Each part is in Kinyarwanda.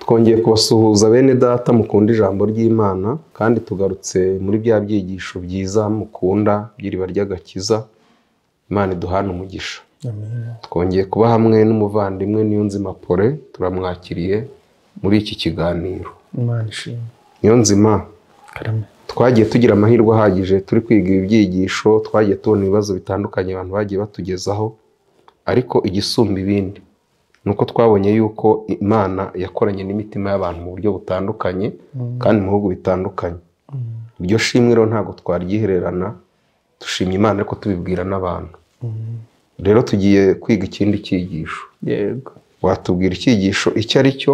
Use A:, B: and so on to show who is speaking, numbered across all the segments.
A: twongeye kubasuhuza bene data mukunda ijambo ry'imana kandi tugarutse muri bya byigisho byiza mukunda by'iriba ry'agakiza imana iduhana umugisha twongeye kuba hamwe n'umuvandimwe niyonzima pore turamwakiriye muri iki kiganiro
B: imana ishimwe
A: niyonzima
B: karame
A: twagiye tugira amahirwe ahagije turi kwiga ibi byigisho twagiye tubona ibibazo bitandukanye abantu bagiye batugezaho ariko igisumba ibindi ni uko twabonye yuko imana yakoranye n'imitima y'abantu mu buryo butandukanye kandi mu bihugu bitandukanye iryo shimwe rero ntabwo twaryihererana dushimye imana ariko tubibwira n'abantu rero tugiye kwiga ikindi cyigisho
B: yego
A: watubwira icyigisho icyo ari cyo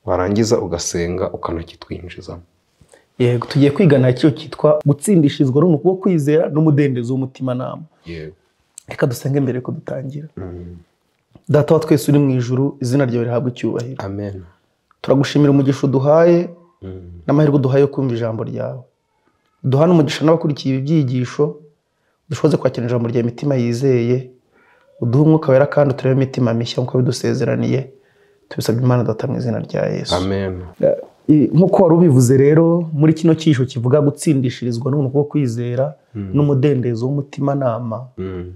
A: warangiza ugasenga ukanakitwinjizamo
B: yego tugiye kwiga nacyo cyitwa gutsindishizwa runo kuko kwizera n'umudendezo w'umutimanama
A: yewe
B: reka dusenge mbere ko dutangira data wa twese uri mu ijuru izina ryawe rihabwa icyubahiro
A: amen
B: turagushimira umugisha uduhaye
A: Mm.
B: n'amahirwe uduhaye yo kumva ijambo ryawe duhane umugisha n'abakurikiye ibi byigisho dushoboze kwakira ijambo rya mitima yizeye uduhe umwuka wera kandi uturebe imitima mishya nk'uko bidusezeraniye tubisabye imana data mu izina rya yesu
A: amen
B: I- nk'uko wari ubivuze rero muri kino cyisho kivuga gutsindishirizwa n'ubuntu bwo kwizera n'umudendezo w'umutimanama
A: Mm.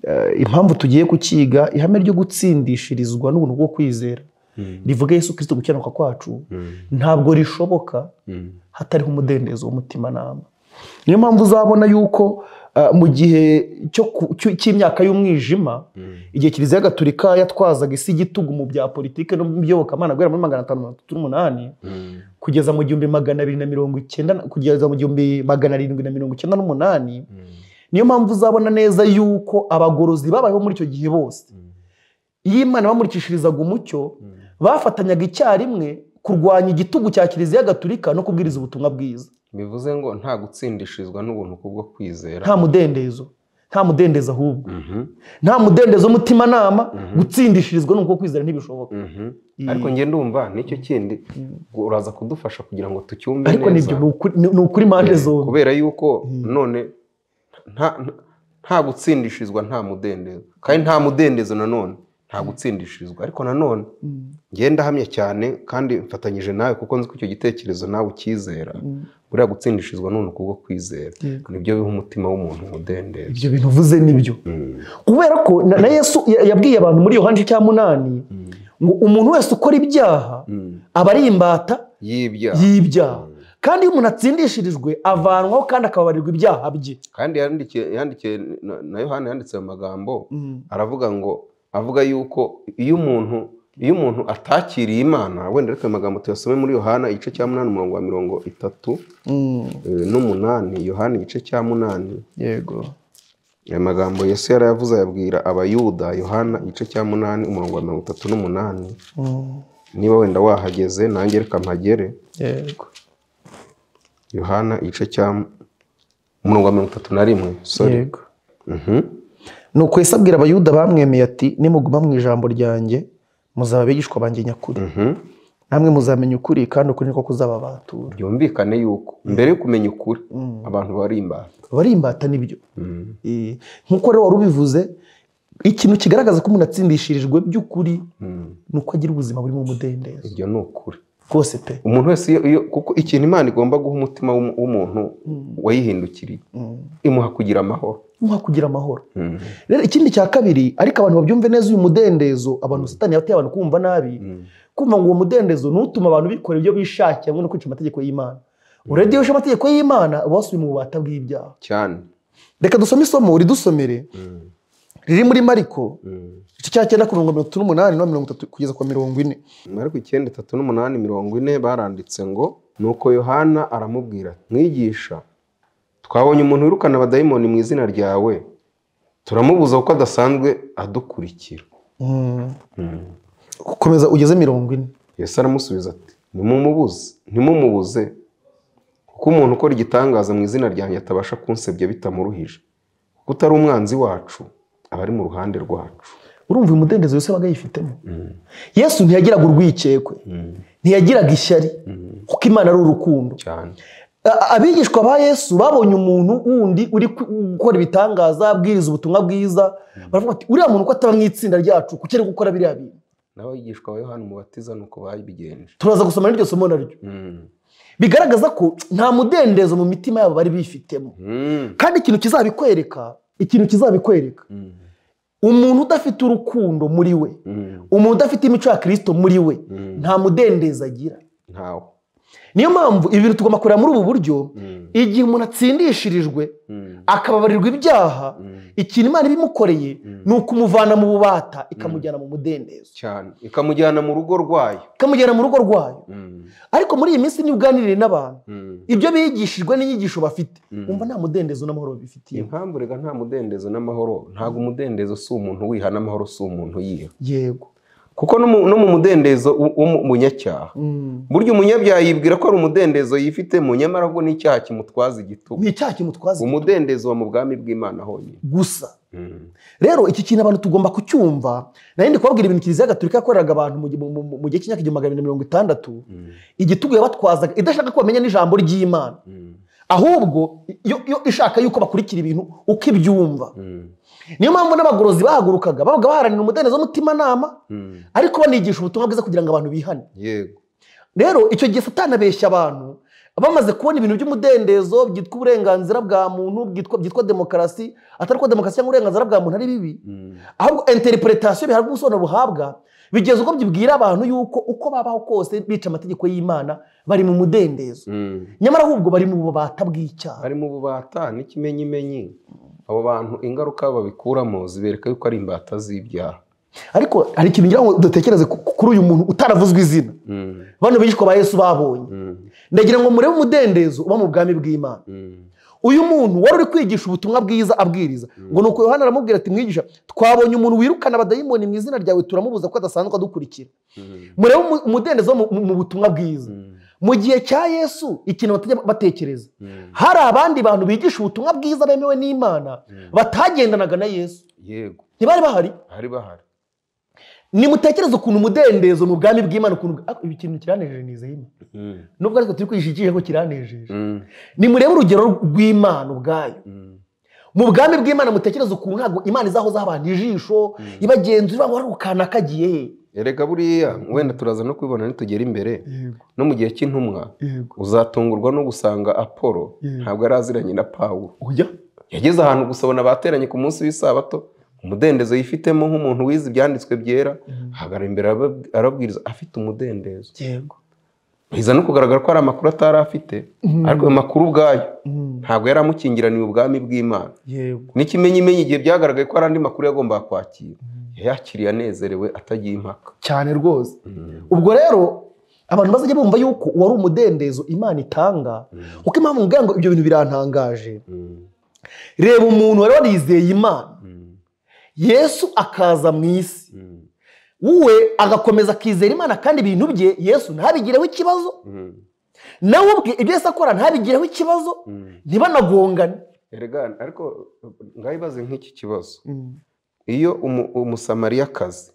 B: Eh, impamvu tugiye kukiga ihame ryo gutsindishirizwa n'ubuntu bwo kwizera
A: Mm.
B: rivuga yesu kirisito gukiranuka kwacu
A: Mm.
B: ntabwo rishoboka
A: Mm.
B: hatariho umudendezo w'umutimanama niyo mpamvu uzabona yuko eh, mu gihe cyo ku- cyo- cy'imyaka y'umwijima
A: Mm.
B: igihe kiliziya gatolika yatwazaga isi igitugu mu bya politiki no mu by'iyobokamana guhera muri magana atanu mirongo itatu n'umunani
A: Mm.
B: kugeza mu gihumbi magana abiri na mirongo icyenda na- kugeza mu gihumbi magana arindwi na mirongo icyenda n'umunani
A: Mm.
B: niyo mpamvu uzabona neza yuko abagorozi babayeho muri icyo gihe bose
A: Mm.
B: iyo imana bamurikishirizaga umucyo
A: Mm.
B: bafatanyaga icyarimwe kurwanya igitugu cya kiliziya gatolika no kubwiriza ubutumwa bwiza
A: bivuze ngo nta gutsindishirizwa n'ubuntu kubwo kwizera
B: nta mudendezo nta mudendezo ahubwo
A: Mhm.
B: nta mudendezo w'umutimanama gutsindishirizwa nuko kwizera ntibishoboka
A: Mhm.
B: Iyi-
A: ariko njye ndumva nicyo kindi uraza kudufasha kugira ngo tucyumve
B: ariko nibyo ni ukuri- ni- ni ukuri impande zombi
A: kubera yuko none nta- nta- nta gutsindishirizwa nta mudendezo kandi nta mudendezo nanone nta gutsindishirizwa ariko nanone njye ndahamya cyane kandi mfatanyije nawe kuko nzi ko icyo gitekerezo nawe ukizera buriya gutsindishirizwa ni ubuntu kubwo kwizera
B: Yego.
A: nibyo biha umutima w'umuntu umudendezo
B: ibyo bintu uvuze nibyo
A: Mm.
B: kubera ko na na yesu ya- yabwiye abantu muri yohani igice cya munani ngo umuntu wese ukora ibyaha
A: Mm.
B: aba ari imbata
A: y'ibyaha
B: y'ibyaha kandi iyo umuntu atsindishirijwe avanwaho kandi akababarirwa ibyaha bye
A: kandi yandikiye yandikiye na- na yohani yanditse ayo magambo aravuga ngo avuga yuko iyo umuntu iyo umuntu atakiriye imana wenda ariko ayo magambo tuyasome muri yohana igice cya munani umurongo wa mirongo itatu eh, n'umunani yohana igice cya munani
B: yego
A: aya magambo yesu yarayavuze ayabwira abayuda yohana igice cya munani umurongo wa mirongo itatu n'umunani niba wenda wahageze nanjye reka mpagere
B: yego
A: yohana igice cya umurongo wa mirongo itatu na rimwe sorry
B: yego
A: Mhm.
B: nuko yesu abwira abayuda bamwemeye ati nimuguma mu ijambo ryanjye muzaba abigishwa banjye nyakuri
A: Mhm.
B: namwe muzamenya ukuri kandi ukuri niko kuzababatura
A: byumvikane yuko mbere yo kumenya ukuri abantu bari imbata
B: bari imbata n'ibyo Eh, nk'uko rero wari ubivuze ikintu kigaragaza ko umuntu atsindishirijwe by'ukuri ni uko agira ubuzima burimo umudendezo
A: ibyo ni ukuri
B: rwose pe
A: umuntu wese iyo- iyo kuko ikintu imana igomba guha umutima w'umu- w'umuntu wayihindukiriye imuha kugira amahoro
B: nka kugira amahoro rero ikindi cya kabiri ariko abantu babyumve neza uyu mudendezo abantu satani yateye abantu kumva nabi kumva ngo uwo mudendezo ni utuma abantu bikora ibyo bishakiye hamwe no kwica amategeko y'imana urebye iyo wishe amategeko y'imana uba wasubiye mu bubata bw'ibyaha
A: cyane
B: reka dusome isomo ridusomere riri muri mariko igice cya cyenda ku mirongo mirongo itatu n'umunani no mirongo itatu kugeza ku mirongo ine
A: ariko icyenda itatu n'umunani mirongo ine baranditse ngo nuko yohana aramubwira ati, mwigisha twabonye umuntu wirukana abadayimoni mu izina ryawe turamubuza kuko adasanzwe adukurikira
B: komeza ugeze mirongo ine
A: yesu aramusubiza ati nimumubuze nimumubuze kuko umuntu ukora igitangaza mu izina ryanjye atabasha kunsebya bitamuruhije kuko utari umwanzi wacu aba ari mu ruhande rwacu
B: urumva uyu mudendezo yose wabaga yifitemo yesu ntiyagiraga urwikekwe ntiyagiraga ishyari kuko imana ari urukundo
A: cyane
B: A- abigishwa ba yesu babonye umuntu wundi uri ku- gukora ibitangaza abwiriza ubutumwa bwiza baravuga bati uriya muntu ko ataba mu itsinda ryacu kuki ari gukora biriya bintu
A: n'abigishwa ba yohani umubatiza ni uko babigenje
B: turaza gusoma n'iryo somo naryo
A: Mm.
B: bigaragaza ko nta mudendezo mu mitima yabo bari bifitemo
A: Mm.
B: kandi ikintu kizabikwereka ikintu kizabikwereka
A: Mm.
B: umuntu udafite urukundo muri we
A: Mm.
B: umuntu udafite imico ya kirisito muri we
A: Mm.
B: nta mudendezo agira
A: ntawe
B: niyo mpamvu ibi bintu tugomba kureba muri ubu buryo
A: Mm.
B: igihe umuntu atsindishirijwe
A: Mm.
B: akababarirwa ibyaha
A: Mm.
B: ikintu imana ibimukoreye ni ukumuvana mu bubata ikamujyana mu mudendezo
A: cyane ikamujyana mu rugo rwayo
B: ikamujyana mu rugo rwayo
A: Mm.
B: ariko muri iyi minsi niba uganiriye n'abantu
A: Mm.
B: ibyo bigishijwe n'inyigisho bafite
A: Mm.
B: wumva nta mudendezo n'amahoro babifitiye
A: impamvu rega nta mudendezo n'amahoro ntabwo umudendezo si umuntu wiha n'amahoro si umuntu yiha
B: yego
A: kuko no mu- no mu mudendezo w- w'umunyacyaha
B: Mm.
A: burya umunyabyaha yibwira ko ari umudendezo yifitemo nyamara ahubwo n'icyaha kimutwaza igitugu
B: ni icyaha kimutwaza
A: umudendezo wa mu bwami bw'imana honyine
B: gusa
A: Mm.
B: rero iki kintu abantu tugomba kucyumva nari ndi kubabwira ibintu kiliziya gatolika yakoreraga abantu mu gi- mu- mu- mu gihe cy'imyaka igihumbi magana abiri na mirongo itandatu
A: Mm.
B: igitugu yabatwazaga idashaka ko bamenya n'ijambo ry'imana
A: Mm.
B: ahubwo yo yo ishaka yuko bakurikira ibintu uko ibyumva
A: Mm.
B: niyo mpamvu n'abagorozi bahagurukaga babaga baharanira umudendezo w'umutimanama
A: Mm.
B: ariko banigisha ubutumwa bwiza kugira ngo abantu bihane
A: yego
B: rero icyo gihe satani abeshya abantu bamaze kubona ibintu by'umudendezo byitwa uburenganzira bwa muntu bwitwa byitwa demokarasi atari ko demokarasi cyangwa uburenganzira bwa muntu ari bibi
A: Mm.
B: ahubwo interpretation bihabwa ubusobanuro buhabwa bigeza ubwo byibwira abantu yuko uko babaho kose bica amategeko y'imana bari mu mudendezo
A: Mm.
B: nyamara ahubwo bari mu bubata bw'icyaha
A: bari mu bubata n'ikimenyimenyi abo bantu ingaruka babikuramo zibereka yuko ari imbata z'ibyaha
B: ariko hari ikintu ngira ngo dutekereze ku- kuri uyu muntu utaravuzwe izina
A: Mm.
B: bano bigishwa ba yesu babonye
A: Mm.
B: ndagira ngo murebe umudendezo uba mu bwami bw'imana
A: Mm.
B: uyu muntu wari uri kwigisha ubutumwa bwiza abwiriza ngo ni uko yohana aramubwira ati mwigisha twabonye umuntu wirukana abadayimoni mu izina ryawe turamubuza ko adasanzwe adukurikira
A: Mm.
B: murebe umu- umudendezo wo mu- mu mu butumwa bwiza
A: Mm.
B: mu gihe cya yesu ikintu batajya batekereza
A: Mm.
B: hari abandi bantu bigisha ubutumwa bwiza bemewe n'imana batagendanaga na yesu
A: yego
B: ntibari bahari
A: hari bahari
B: nimutekereze ukuntu umudendezo mu bwami bw'imana ukuntu Ah, ibi kintu kiranejeje nizeye imana.
A: Mm.
B: nubwo ariko turi kwigisha ikihe ko kiranejeje
A: Mm.
B: nimurebe urugero rw'imana ubwayo
A: Mm.
B: mu bwami bw'imana mutekereza ukuntu ntabwo imana izahoza abantu ijisho ibagenzura babo ari ukana kagiye he
A: erega buriya wenda turaza no kubibona nitugera imbere
B: yego
A: no mu gihe cy'intumwa
B: yego
A: uzatungurwa no gusanga apolo
B: Yego.
A: ntabwo yari aziranye na pawulo
B: oya
A: yageze ahantu gusa abona bateranye ku munsi w'isabato umudendezo yifitemo nk'umuntu wize ibyanditswe byera ahagarara imbere arab- arabwiriza afite umudendezo
B: yego
A: biza no kugaragara ko hari amakuru atari afite ariko ayo makuru ubwayo ntabwo yari amukingiraniye ubwami bw'imana
B: yego
A: n'ikimenyimenyi igihe byagaragaye ko hari andi makuru yagombaga kwakira yayakiriye anezerewe atagiye impaka
B: cyane rwose ubwo rero abantu bazajya bumva yuko wari umudendezo imana itanga kuko impamvu mubwira ngo ibyo bintu birantangaje reba umuntu wari warizeye imana yesu akaza mu isi we agakomeza akizera imana kandi ibintu bye yesu ntabigireho ikibazo nawe ubwe ibyo yesu akora ntabigireho ikibazo ntibanagongane
A: erega ariko ngaho ibaze nk'iki kibazo iyo umu- umusamariyakazi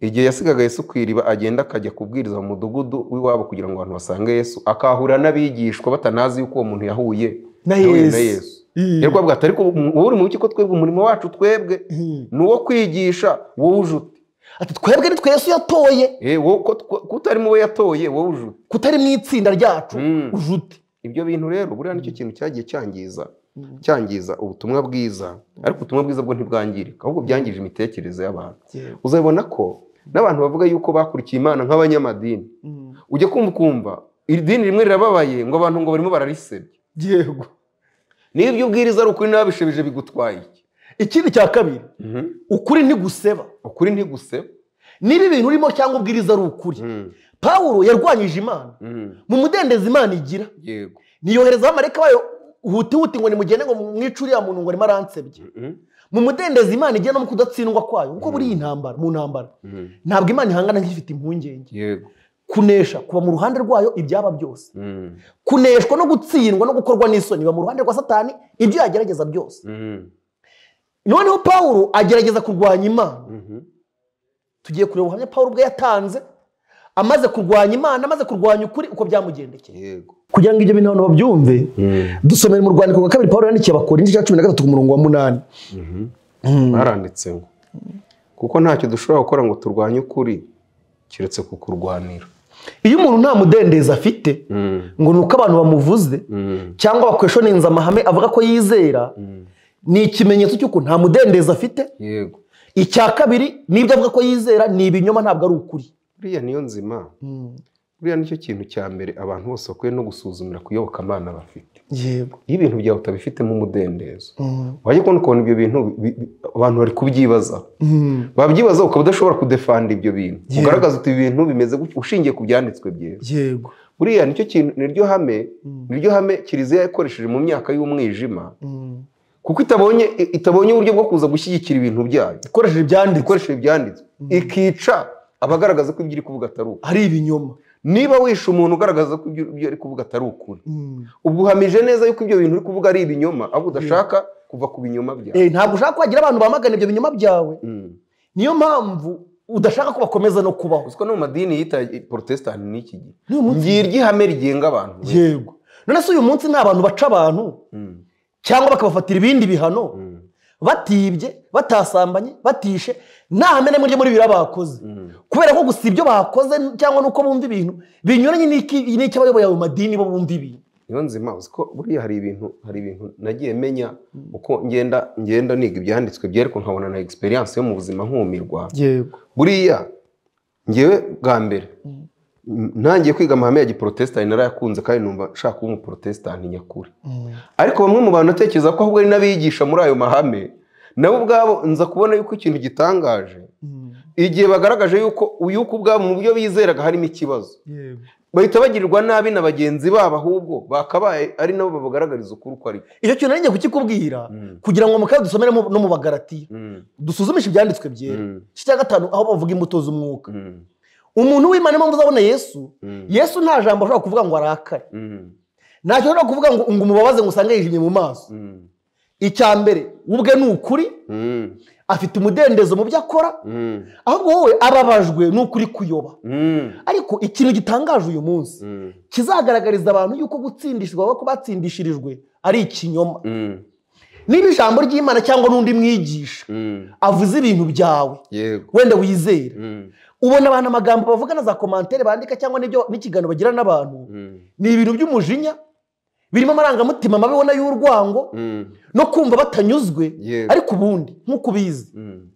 A: igihe yasigaga yesu ku iriba agenda akajya kubwiriza mu mudugudu w'iwabo kugira ngo abantu basange yesu akahura n'abigishwa batanazi yuko uwo muntu yahuye
B: na
A: yahuye
B: yesu Ii.
A: Yari kwavuga ati ariko wowe uri mu cyo ko twebwe umurimo wacu twebwe
B: Ii.
A: ni uwo kwigisha wowe uje ute
B: ati twebwe ni twe yesu yatoye
A: Eh, wowe ko tw- ko utari mu bo yatoye wowe uje ute
B: kutari mu itsinda ryacu
A: Mm.
B: uje ute
A: ibyo bintu rero buriya nicyo kintu cyagiye cyangiza
B: Mm.
A: cyangiza ubutumwa bwiza ariko ubutumwa bwiza bwo ntibwangirika ahubwo byangije imitekerereze y'abantu
B: Yewe.
A: uzabona ko n'abantu bavuga yuko bakurikiye imana nk'abanyamadini ujya kumva ukumva iri dini rimwe rirababaye ngo abantu ngo barimo bararisebya
B: yego
A: niba ibyo ubwiriza ari ukuri n'ababishebije bigutwaye iki
B: ikindi cya kabiri ukuri ntiguseba
A: ukuri ntiguseba
B: niba ibintu urimo cyangwa ubwiriza ari ukuri
A: Mhm.
B: pawulo yarwanyije imana
A: Mhm.
B: mu mudendezo imana igira
A: yego
B: niyohereza abamarayika bayo huti huti ngo nimugende ngo mwice uriya muntu ngo arimo aransebye mu mudendezo imana igira no mu kudatsindwa kwayo kuko buriya intambara mu ntambara
A: Mhm.
B: ntabwo imana ihangana nk'ifite impungenge
A: yego
B: kunesha kuba mu ruhande rwayo ibyaba byose
A: Mhm.
B: kuneshwa no gutsindwa no gukorwa n'isoni biba mu ruhande rwa satani ibyo yagerageza byose
A: Mhm.
B: noneho pawulo agerageza kurwanya imana
A: Mhm.
B: tugiye kureba ubuhamya pawulo ubwe yatanze amaze kurwanya imana amaze kurwanya ukuri uko byamugendekeye
A: yego
B: kugira ngo ibyo bintu abantu babyumve dusomere mu rwandiko rwa kabiri pawulo yandikiye abakorinzi cya cumi na gatatu ku murongo wa munani
A: baranditse ngo kuko ntacyo dushobora gukora ngo turwanye ukuri keretse kukurwanira
B: iyo umuntu nta mudendezo afite
A: Mm,
B: ngo ni uko abantu bamuvuze
A: mm,
B: cyangwa bakweshoninze amahame avuga ko yizera
A: mm.
B: ni ikimenyetso cy'uko nta mudendezo afite
A: yego
B: icya kabiri n'ibyo avuga ko yizera ni ibinyoma ntabwo ari ukuri
A: buriya niyo nzima buriya nicyo kintu cya mbere abantu bose bakwiye no gusuzumira kuyobokamana bafite
B: yego
A: iyo ibintu byawe utabifitemo umudendezo wajya kubona ukuntu ibyo bintu bi- bi- abantu bari kubyibazaho wabyibaza ukaba udashobora kudefanda ibyo bintu
B: Yeah.
A: ugaragaza uti ibi bintu bimeze gutya ushingiye ku byanditswe byera
B: yego
A: buriya nicyo kintu niryo hame
B: Mm.
A: niryo hame kiliziya yakoresheje mu myaka y'umwijima kuko itabonye i- itabonye uburyo bwo kuza gushyigikira ibintu byayo
B: ikoresheje ibyanditswe
A: ikoresheje ibyanditswe ikica abagaragaza ko ibyo iri kuvuga atari ukuri
B: ari ibinyoma
A: niba wishe umuntu ugaragaza ko ibyo ibyo ari kuvuga atari ukuri ubwo uhamije neza yuko ibyo bintu uri kuvuga ari ibinyoma ahubwo udashaka kuva ku binyoma byawe
B: Eh, ntabwo ushaka kwagira abantu bamagana ibyo binyoma byawe
A: Mm.
B: niyo mpamvu udashaka ko bakomeza no kubaho
A: uziko no mu madini yita porotesitanti n'iki gihe
B: N'uyu munsi-
A: ngiryo ihame rigenga abantu
B: yego none se uyu munsi nta bantu baca abantu
A: Mm,
B: cyangwa bakabafatira ibindi bihano
A: mm,
B: batibye batasambanye batishe nta hame na rimwe ryo muri biriya bakoze
A: mm.
B: kubera ko gusa ibyo bakoze cyangwa nuko bumva ibintu binyuranye n'iki- n'icy'abayoboye ayo madini bo bumva ibintu
A: niyo nzima uzi ko buriya hari ibintu hari ibintu nagiye menya uko ngenda ngenda niga ibyanditswe byereko nkabona na egisperiyanse yo mu buzima nkumirwa
B: yego
A: buriya ngewe bwa mbere m- ntangiye kwiga amahame ya giporotesitanti narayakunze kandi numva nshaka kuba umuporotesitanti nyakuri ariko bamwe mu bantu natekereza ko ahubwo ari n'abigisha muri ayo mahame nabo ubwabo nza kubona yuko ikintu gitangaje igihe bagaragaje yuko yuko ubwabo mu byo bizeraga harimo ikibazo bahita bagirirwa nabi na bagenzi babo ahubwo bakabaye ari nabo babagaragariza ukuri uko ari ko
B: icyo kintu nari ngiye kukikubwira
A: Mm.
B: kugira ngo mukabe dusomere mu- no mu bagaratiya dusuzumishe ibyanditswe byera
A: Mm.
B: iki cya gatanu aho bavuga imbuto z'umwuka
A: Mm.
B: umuntu w'imana niyo mpamvu uzabona yesu
A: Mm.
B: yesu nta jambo ashobora kuvuga ngo arakare
A: Mm.
B: ntacyo ashobora kuvuga ngo ngo umubabaze ngo usange yijimye mu maso
A: Mm.
B: icya mbere we ubwe ni ukuri
A: Mm.
B: afite umudendezo mu byo akora
A: Mm.
B: ahubwo wowe ababajwe ni ukuri kuyoba
A: Mm.
B: ariko ikintu gitangaje uyu munsi
A: Mm.
B: kizagaragariza abantu yuko gutsindishwa baba ko batsindishirijwe ari ikinyoma
A: Mm.
B: niba ijambo ry'imana cyangwa n'undi mwigisha
A: Mm.
B: avuze ibintu byawe
A: yego
B: wenda wizera
A: Mm.
B: ubona abantu amagambo bavuga na za komantere bandika cyangwa n'ibyo n'ikiganiro bagira n'abantu
A: Mm.
B: ni ibintu by'umujinya birimo amarangamutima mabi ubona y'urwango
A: Mm.
B: no kumva batanyuzwe
A: Yego.
B: ariko ubundi nk'uko ubizi
A: Mm.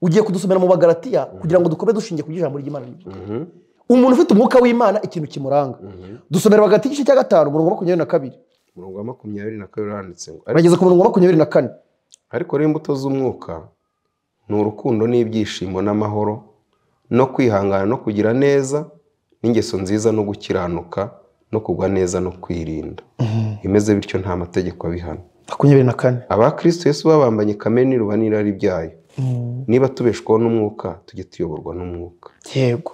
B: ugiye kudusomera mu bagaratiya kugira ngo dukome dushingiye ku by'ijambo ry'imana
A: Mhm.
B: umuntu ufite umwuka w'imana ikintu kimuranga
A: Mhm.
B: dusomera bagati igice cya gatanu umurongo wa makumyabiri na kabiri
A: umurongo wa makumyabiri na kabiri uranditse ngo "Ariko-
B: urageze ku murongo wa makumyabiri na kane
A: ariko rero imbuto z'umwuka ni urukundo n'ibyishimo n'amahoro no kwihangana no kugira neza n'ingeso nziza no gukiranuka no kugwa neza no kwirinda imeze bityo nta mategeko abihana
B: makumyabiri na kane
A: abakristo yesu babambanye kamere n'iruba n'irari byayo niba tubeshwaho n'umwuka tujye tuyoborwa n'umwuka
B: yego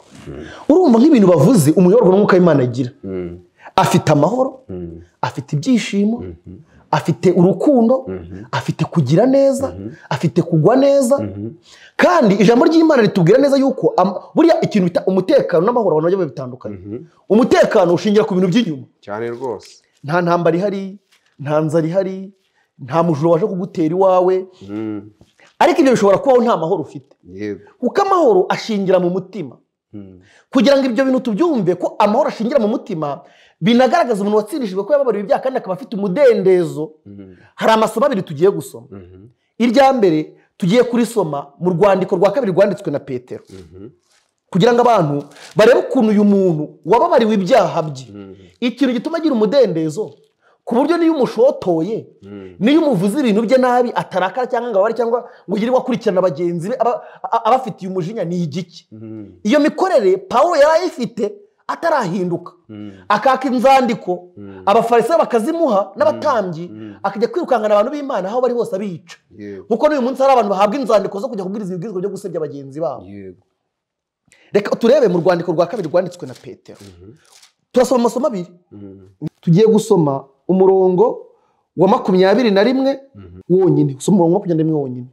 B: urumva nk'ibintu bavuze umuyoborwa n'umwuka w'imana agira
A: Mm,
B: afite amahoro
A: mm,
B: afite ibyishimo
A: mhm,
B: afite urukundo
A: mhm,
B: afite kugira neza afite kugwa neza
A: mhm,
B: kandi ijambo ry'imana ritubwira neza yuko am- buriya ikintu bita umutekano n'amahoro abantu bajya bitandukanye
A: mhm.
B: umutekano ushingira ku bintu by'inyuma
A: cyane rwose
B: nta ntambara ihari nta nzara ihari nta mujura waje kugutera iwawe
A: Mm,
B: ariko ibyo bishobora kubaho nta mahoro ufite
A: yego
B: kuko amahoro ashingira mu mutima
A: Mm,
B: kugira ngo ibyo bintu tubyumve ko amahoro ashingira mu mutima binagaragaza umuntu watsindishijwe ko yababariwe ibyaha kandi akaba afite umudendezo
A: mhm,
B: hari amasomo abiri tugiye gusoma
A: mhm,
B: irya mbere tugiye kurisoma mu rwandiko rwa kabiri rwanditswe na petero
A: mhm,
B: kugira ngo abantu barebe ukuntu uyu muntu wababariwe ibyaha bye
A: mhm,
B: ikintu gituma agira umudendezo ku buryo n'iyo umushotoye
A: mhm,
B: n'iyo umuvuze ibintu bye nabi atarakara cyangwa ngo abare cyangwa ngo yirirwe akurikirana bagenzi be aba- a- abafitiye umujinya ni igiki
A: mhm,
B: iyo mikorere pawulo yari ayifite atarahinduka
A: mhm,
B: akaka inzandiko abafarisayo bakazimuha n'abatambyi
A: Mm.
B: akajya kwirukankana abantu b'imana aho bari hose abica
A: yego
B: nkuko n'uyu munsi hari abantu bahabwa inzandiko zo kujya kubwiriza ibibwirizwa byo gusebya bagenzi babo
A: yego
B: reka turebe mu rwandiko rwa kabiri rwanditswe na petero
A: Mhm,
B: turasoma amasomo abiri
A: mhm,
B: tugiye gusoma umurongo wa makumyabiri na rimwe wonyine usoma umurongo wa makumyabiri na rimwe wonyine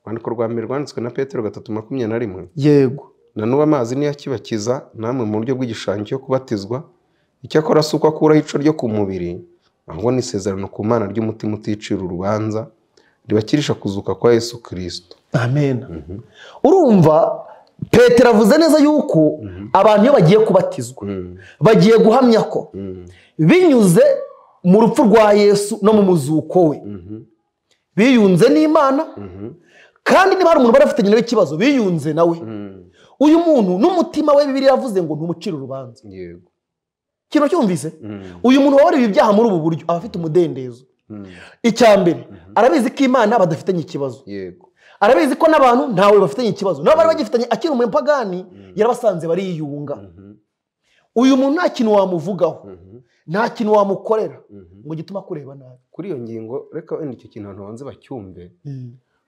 A: urwandiko rwa mbere rwanditswe na petero gatatu makumyabiri na rimwe
B: yego
A: na n'ubu amazi niyo akibakiza namwe mu buryo bw'igishushanyo cyo kubatizwa icyakora si uko akuraho ico ryo ku mubiri ahubwo ni isezerano ku mana ry'umutima uticira urubanza ribakirisha kuzuka kwa yesu kirisito
B: amen urumva petero avuze neza yuko abantu iyo bagiye kubatizwa bagiye guhamya ko binyuze mu rupfu rwa yesu no mu muzuko we biyunze n'imana kandi niba hari umuntu bari afite nyina w'ikibazo biyunze nawe uyu muntu n'umutima we bibiri yavuze ngo ntumucire urubanza
A: yego
B: kino cyumvise uyu muntu waburiwe ibyaha muri ubu buryo aba afite umudendezo icya mbere arabizi ko imana badafitanye ikibazo
A: yego
B: arabizi ko n'abantu ntawe bafitanye ikibazo nabo bari bagifitanye akiri umupagani yarabasanze bariyunga uyu muntu nta kintu wamuvugaho nta kintu wamukorera ngo gituma akureba nabi
A: kuri iyo ngingo reka wenda icyo kintu abantu banze bacyumve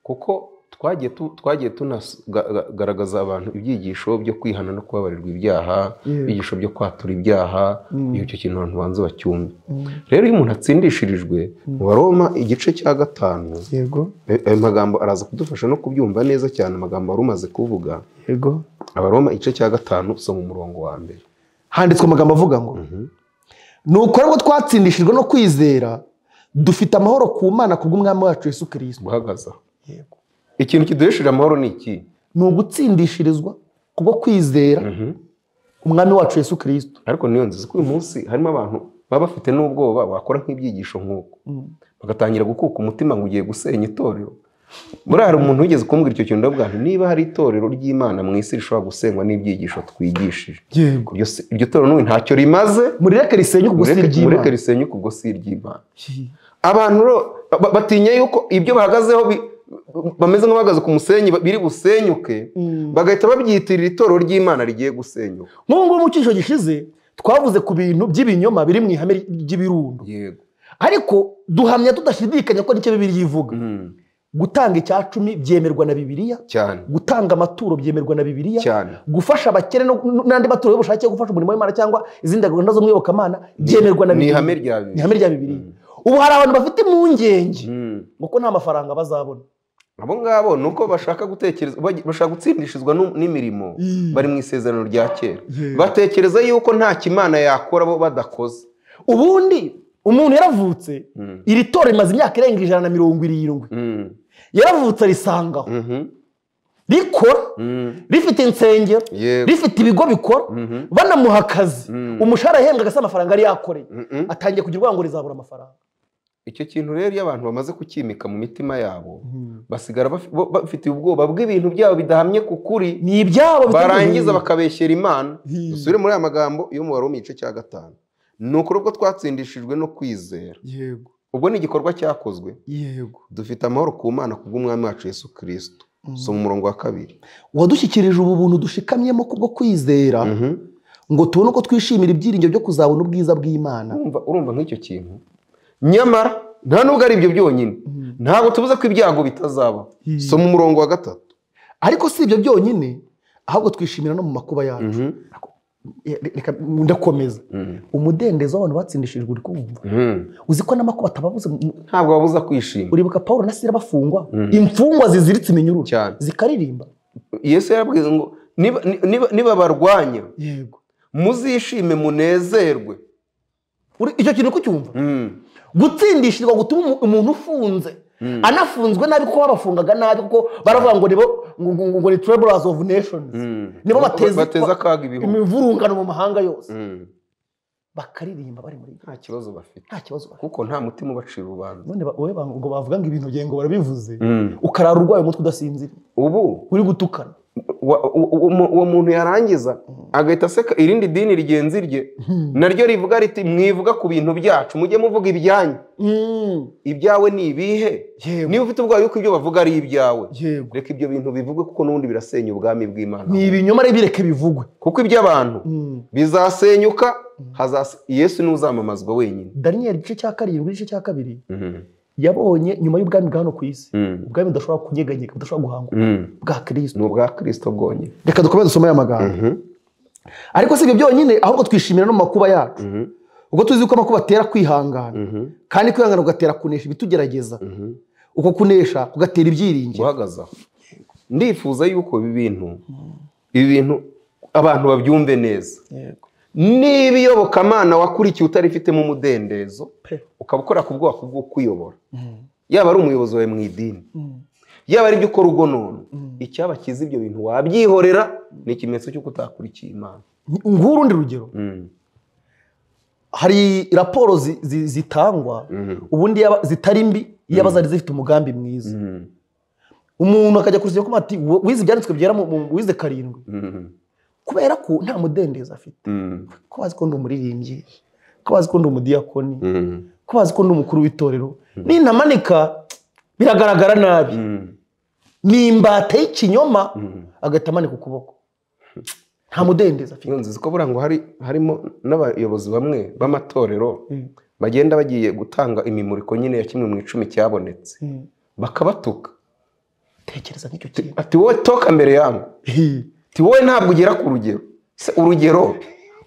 A: kuko twagiye tu- twagiye tunagaragaza abantu ibyigisho byo kwihana no kubabarirwa ibyaha
B: Yego.
A: ibyigisho byo kwatura ibyaha
B: Mm.
A: icyo kintu abantu banze bacyumve rero iyo umuntu atsindishirijwe mu baroma igice cya gatanu
B: yego
A: eh, ayo magambo araza kudufasha no kubyumva neza cyane amagambo wari umaze kuvuga
B: yego
A: abaroma igice cya gatanu usoma umurongo wa mbere
B: handitswe amagambo avuga ngo nuko rero twatsindishijwe no kwizera dufite amahoro ku mana kubw'umwami wacu yesu kirisito
A: guhagaza ikintu kiduhishije amahoro ni iki
B: ni ugutsindishirizwa kubwo kwizera umwami wacu yesu kirisito
A: ariko niyo nziza ko uyu munsi harimo abantu baba bafite n'ubwoba wakora nk'ibyigisho nk'uko bagatangira gukuka umutima ngo ugiye gusenya itorero muri hari umuntu wigeze kumbwira icyo kintu ndavuga nti niba hari itorero ry'imana mu isi rishobora gusenywa n'ibyigisho twigishije
B: yego
A: iryo se- iryo torero n'ubu ntacyo rimaze
B: murireke risenye ubwo si
A: mureke mureke
B: iry'imana
A: risenye ubwo si iry'imana abantu rero ba- ba- batinya yuko ibyo bahagazeho bi- bameze nk'abahagaze ku musenyi ba- biri busenyuke bagahita babyitirira itorero ry'imana rigiye gusenyuka
B: nk'ubu ngubu mu cyiciro gishize twavuze ku bintu by'ibinyoma biri mu ihame ry'ibirundo
A: yego
B: ariko duhamya tudashidikanya ko nicyo bibiri ivuga
A: Mm.
B: gutanga icya cumi byemerwa na bibiliya
A: cyane
B: gutanga amaturo byemerwa na bibiliya
A: cyane
B: gufasha abakene no- n'andi maturo y'ubushake yo gufasha umurimo w'imana cyangwa izindi gahunda z'umwiyobokamana byemerwa na
A: ni
B: bibiliya
A: ihame rya
B: ni
A: bibiri
B: ihame rya bibiliya ubu hari abantu bafite impungenge
A: Mm.
B: ngo ko nta mafaranga bazabona
A: abo ngabo ni uko bashaka gutekereza bagi- bashaka gutsindishizwa nu- n'imirimo
B: Mm.
A: bari mu isezerano rya kera
B: Yeah.
A: batekereza yuko nta kimana yakora bo badakoze
B: ubundi umuntu yaravutse
A: Mm.
B: iri tora rimaze imyaka irenga ijana na mirongo irindwi
A: Mm.
B: yaravutse arisangaho
A: Mhm.
B: rikora
A: Mm.
B: rifite insengero
A: yego
B: rifite ibigo bikora
A: Mhm.
B: banamuha akazi
A: Mm.
B: umushahara yahembwa agasa amafaranga yari yakoreye
A: Mhm.
B: atangiye kugira urwango rizabura amafaranga
A: icyo kintu rero iyo abantu bamaze kukimika mu mitima yabo basigara bafi- bo- bafite ubwoba bw'ibintu byabo bidahamye ku kuri
B: ni ibyabo bitari
A: barangiza
B: ibintu.
A: bakabeshyera imana
B: Hmm.
A: dusubire muri aya magambo yo mu waroma igice cya gatanu ni ukuri ubwo twatsindishijwe no kwizera
B: yego
A: ubwo ni igikorwa cyakozwe
B: yego
A: dufite amahoro ku mana kubw'umwami wacu yesu kirisito soma umurongo wa kabiri
B: wadushyikirije ubu buntu dushikamyemo kubwo kwizera ngo tubone uko twishimira ibyiringiro byo kuzabona ubwiza bw'imana
A: urumva urumva nk'icyo kintu nyamara nta nubwo ari ibyo byonyine ntabwo tubuze ko ibyago bitazaba
B: Hmm.
A: soma umurongo wa gatatu
B: ariko si ibyo byonyine ahubwo twishimira no mu makuba yacu Re- reka ndakomeza umudendezo w'abantu batsindishijwe uri kumva uzi ko n'amakuba atababuze mu-
A: ntabwo babuza kwishima
B: uribuka paul na sira bafungwa
A: Mm.
B: imfungwa ziziritse iminyururu
A: cyane
B: zikaririmba
A: yesu yarabwiye ngo "Niba- niba- nibabarwanya
B: yego
A: muzishime munezerwe
B: icyo kintu kucyumva
A: Mm.
B: gutsindishirwa gutuma umu- umuntu ufunze
A: Mm.
B: anafunzwe nabi kuko babafungaga nabi kuko baravuga ngo nibo ngo- ngo- ngo ni trebles of nations
A: Mm.
B: Nibo bateza-
A: bateza akaga ibihugu
B: imivurungano mu mahanga yose
A: Mm.
B: bakaririmba bari muri
A: nta kibazo bafite
B: nta kibazo bafite.
A: kuko nta mutima ubacira urubanza
B: none ba- wowe ba- ngo bavuga ngo ibintu byengo barabivuze
A: Mm.
B: ukarara urwaye umutwe udasinzira
A: ubu
B: uri gutukana
A: wa- u- u- umu- uwo muntu yarangiza agahita aseka irindi dini rigenzi rye naryo rivuga riti mwivuga ku bintu byacu mujye muvuga ibyanyu
B: Mm.
A: ibyawe ni ibihe
B: Yego.
A: niba ufite ubwoba yuko ibyo bavuga ari ibyawe
B: yego
A: reka ibyo bintu bivugwe kuko n'ubundi birasenya ubwami bw'imana
B: ni ibinyoma rero bireke bivugwe
A: kuko iby'abantu
B: Mm.
A: bizasenyuka hazase yesu niwe uzamamazwa wenyine
B: daniyeli igice cya karindwi igice cya kabiri
A: Mhm.
B: yabonye nyuma y'ubwami bwa hano ku isi
A: Mm.
B: ubwami budashobora kunyeganyega budashobora guhangwa
A: Mm.
B: bwa kirisito
A: ni ubwa kirisito bwonyine
B: reka dukomeze dusome aya magambo ariko si ibyo byonyine ahubwo twishimira no mu makuba yacu
A: Mhm.
B: ubwo tuzi ko amakuba atera kwihangana
A: Mhm.
B: kandi kwihangana kugatera kunesha ibitugerageza
A: Mhm.
B: uko kunesha kugatera ibyiringiro
A: guhagaze aho ndifuza yuko ibi bintu ibi bintu abantu babyumve neza niba iyobokamana wakurikiye utarifitemo umudendezo
B: Pe.
A: ukaba ukora ku bwoko bwo kwiyobora yaba ari umuyobozi wawe mu idini yaba ari ibyo ukora ubwo none icyabakiza ibyo bintu wabyihorera ni ikimenyetso cy'uko utakurikiye imana
B: nguhe urundi rugero hari raporo zi- zi- zitangwa
A: Mhm.
B: ubundi yaba- zitari mbi yaba zari zifite umugambi mwiza
A: Mhm.
B: umuntu akajya kurushaho kuba ati "Wo- wize ibyanditswe byera mu- mu- wize karindwi
A: Mhm.
B: kubera ko nta mudendezo afite
A: Mhm.
B: ko bazi ko ndi umuririmbyi ko bazi ko ndi umudiyakoni
A: Mhm.
B: ko bazi ko ndi umukuru w'itorero nintamanika biragaragara nabi
A: Mhm.
B: ni imbata y'ikinyoma
A: Mhm.
B: agahita amanika ukuboko nta mudendezo afite
A: iyo nziza ko burangwa hari harimo n'abayobozi bamwe b'amatorero bagenda bagiye gutanga imimuriko nyine ya kimwe mu icumi cyabonetse
B: Mm.
A: bakabatuka
B: tekereza nk'icyo kintu
A: ati wowe toka mbere yangu ati wowe ntabwo ugera ku rugero se urugero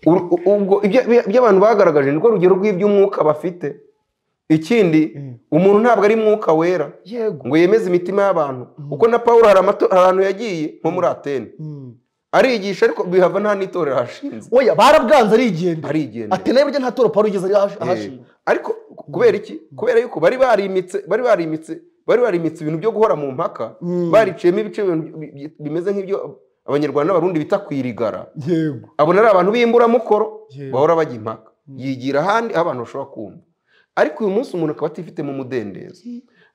A: uru- u- ubwo ibyo- ibyo- ibyo abantu bagaragaje nirwo rugero rw'iby'umwuka bafite ikindi umuntu ntabwo ari mwuka wera
B: yego
A: ngo yemeze imitima y'abantu kuko na pawulo hari amato- hari ahantu yagiye nko muri atene
B: Mm.
A: arigisha ariko bihava nta n'itorero hashinze
B: oya barabwanze arigendera
A: arigendera
B: atenaye burya nta toro pawulo yigeze ahashi-
A: Eh,
B: ahashinga
A: ariko ku- kubera iki kubera yuko bari barimitse bari barimitse bari barimitse ibintu byo guhora mu mpaka
B: Mm.
A: bariciyemo ibice bi- bi- bi- bimeze nk'ibyo abanyarwanda n'abarundi bita kwirigara
B: yego
A: abona ari abantu b'imburamukoro
B: Yewe.
A: bahora bajya impaka yigira ahandi aho abantu bashobora kumva ariko uyu munsi umuntu akaba atifitemo umudendezo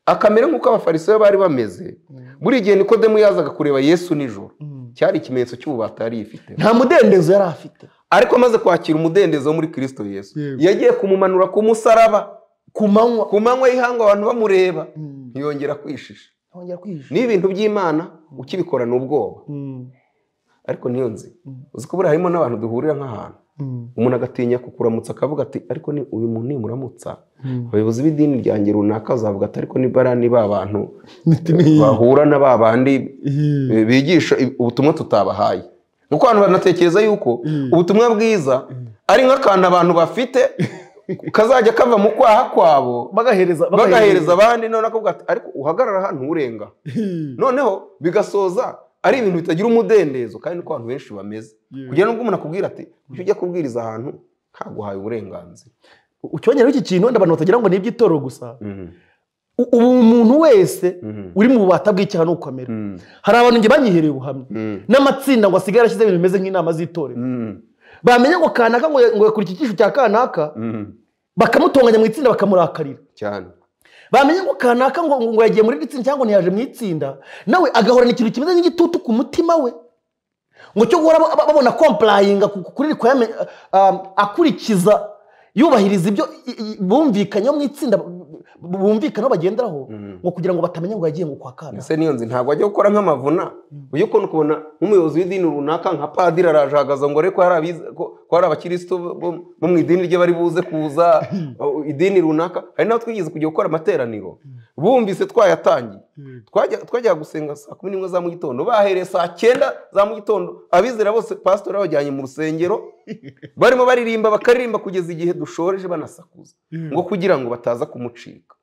A: akamera nk'uko abafarisayo bari bameze buri gihe nikodemu yazaga kureba yesu nijoro cyari ikimenyetso cy'ububata yari yifite
B: nta mudendezo yari afite
A: ariko amaze kwakira umudendezo wo muri kirisito yesu
B: Yewe.
A: yagiye kumumanura ku musaraba
B: ku manywa
A: ku manywa y'ihangu abantu bamureba
B: Mm.
A: ntiyongera kwishisha
B: ntongera kwihisha
A: ni ibintu by'imana ukibikorana ubwoba
B: Mm.
A: ariko niyo nzi
B: Mm.
A: uzi ko buriya harimo n'abantu duhurira nk'ahantu
B: Mm.
A: umuntu agatinya kukuramutsa akavuga ati ariko ni uyu muntu nimuramutsa
B: Mm.
A: abayobozi b'idini ryanjye runaka bazavuga ati ariko ni bariya ni ba bantu
B: Imitima ihiye.
A: bahura na ba bandi
B: Ihiye.
A: eh, bigisha i- ubutumwa tutabahaye nuko abantu banatekereza yuko ubutumwa bwiza ari nk'akantu abantu bafite kazajya kava mu kwaha kwabo
B: bagahereza
A: bagahereza abandi none akavuga ati ariko uhagarara hano urenga noneho bigasoza ari ibintu bitagira umudendezo kandi niko abantu benshi bameze kugira ngo umuntu akubwira ati ujye ujya kubwiriza ahantu ntaguhaye uburenganzira
B: ucyongereho iki kintu wenda abantu batagira ngo ni iby'itoro gusa U- ubu umuntu wese uri mu bubata bw'icyaha no gukomera hari abantu njye banyihereye ubuhamya n'amatsinda ngo asigaye arashyize ibintu bimeze nk'inama z'itorero bamenya ngo kanaka ngo ngo yakora iki cyiciro cya kanaka bakamutonganya mu itsinda bakamurakarira
A: cyane
B: bamenya ngo kanaka ngo ngo yagiye muri iri tsinda cyangwa ngo ntiyaje mu itsinda nawe agahorana ikintu kimeze nk'igitutu ku mutima we ngo cyo guhora ba- babona komparayinga ku- ku- kuri requirement, um, akurikiza yubahiriza ibyo i- i- bumvikanyeho mu itsinda bu- bumvikanaho bagenderaho ngo kugira ngo batamenya ngo yagiye ngo kwa kana
A: ese niyo nzi ntabwo ajya gukora nk'amavuna ujye ukunda ukubona nk'umuyobozi w'idini runaka nka padiri arajagaza ngo arebe ko hari abize- ko- ko hari abakirisitu bo- bo- bo mu idini rye bari buze kuza uh, idini runaka hari n'aho twigeze kujya gukora amateraniro bumvise twayatangiye Twajya- twajyaga gusenga saa kumi n'imwe za mu gitondo bahereye saa cyenda za mu gitondo abizera bose pasitori abajyanye mu rusengero barimo baririmba bakaririmba kugeza igihe dushoreje banasakuza ngo kugira ngo bataza kumucika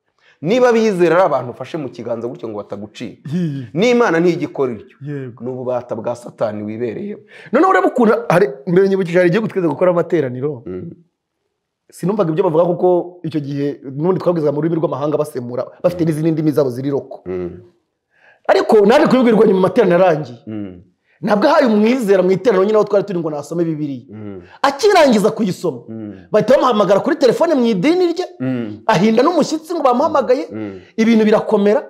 A: niba bizera ari abantu ufashe mu kiganza gutyo ngo batagucika n'imana ntigikora iryo ni ububata bwa satani wibereyeho
B: noneho ureba ukuntu hari mbere nyibukije hari igihugu twigeze gukora amateraniro sinumvaga ibyo bavuga kuko icyo gihe n'ubundi twabwizaga mu rurimi rw'amahanga basemura bafite n'izindi ndimi zabo ziri roko ariko naje kubibwirwa nyuma amateraniro arangiye ntabwo ahaye umwizera mu iteraniro nyine aho twari turi ngo nasome bibiriya akirangiza kuyisoma bahita bamuhamagara kuri telefone mu idini rye ahinda n'umushyitsi ngo bamuhamagaye ibintu birakomera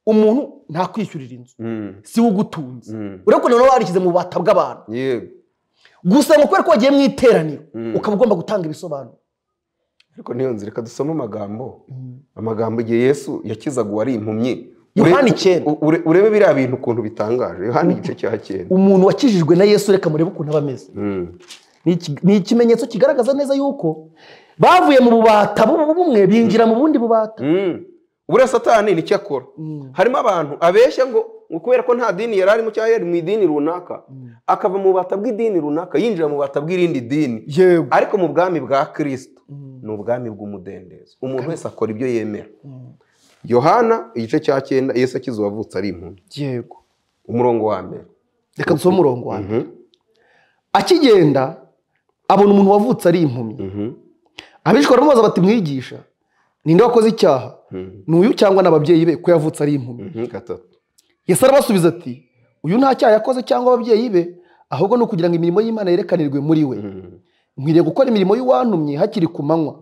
B: umuntu ntakwishyurira inzu si we ugutunze urabona ko noneho warishyize mu bubata bw'abantu
A: yego
B: gusa ngo kubera ko wagiye mu iteraniro
A: Mm.
B: ukaba ugomba gutanga ibisobanuro
A: ariko niyo nzira reka dusome amagambo amagambo igihe yesu yakizaga uwari impumyi
B: Yohana
A: Ure-
B: icyenda.
A: u- ure- urebe biriya bintu ukuntu bitangaje yohani igice cya cyenda
B: umuntu wakijijwe na yesu reka murebe ukuntu aba ameze
A: Mm.
B: Ni iki- ni ikimenyetso kigaragaza neza yuko bavuye mu bubata bu- bumwe binjira mu bundi bubata
A: Mm. buriya satani nicyo akora harimo abantu abeshya ngo ngo kubera ko nta dini yari arimo cyangwa yari mu idini runaka akava mu bubata bw'idini runaka yinjira mu bubata bw'irindi dini
B: yego
A: ariko mu bwami bwa kirisito ni ubwami bw'umudendezo umuntu wese akora ibyo yemera yohana igice cya cyenda yesu akize uwavutse ari impumyi
B: yego
A: umurongo wa mbere
B: reka dusome umurongo wanjye
A: Mhm.
B: akigenda abona umuntu wavutse ari impumyi
A: Mhm.
B: abishwa baramubaza bati mwigisha ninde wakoze icyaha
A: Mhm.
B: ni uyu cyangwa ni ababyeyi be ko yavutse ari impumyi
A: Mhm. gatatu
B: yesu arabasubiza ati uyu nta cyaha yakoze cyangwa ababyeyi be ahubwo ni ukugira ngo imirimo y'imana yerekanirwe muri we nkwiriye gukora imirimo y'uwantumye hakiri ku manywa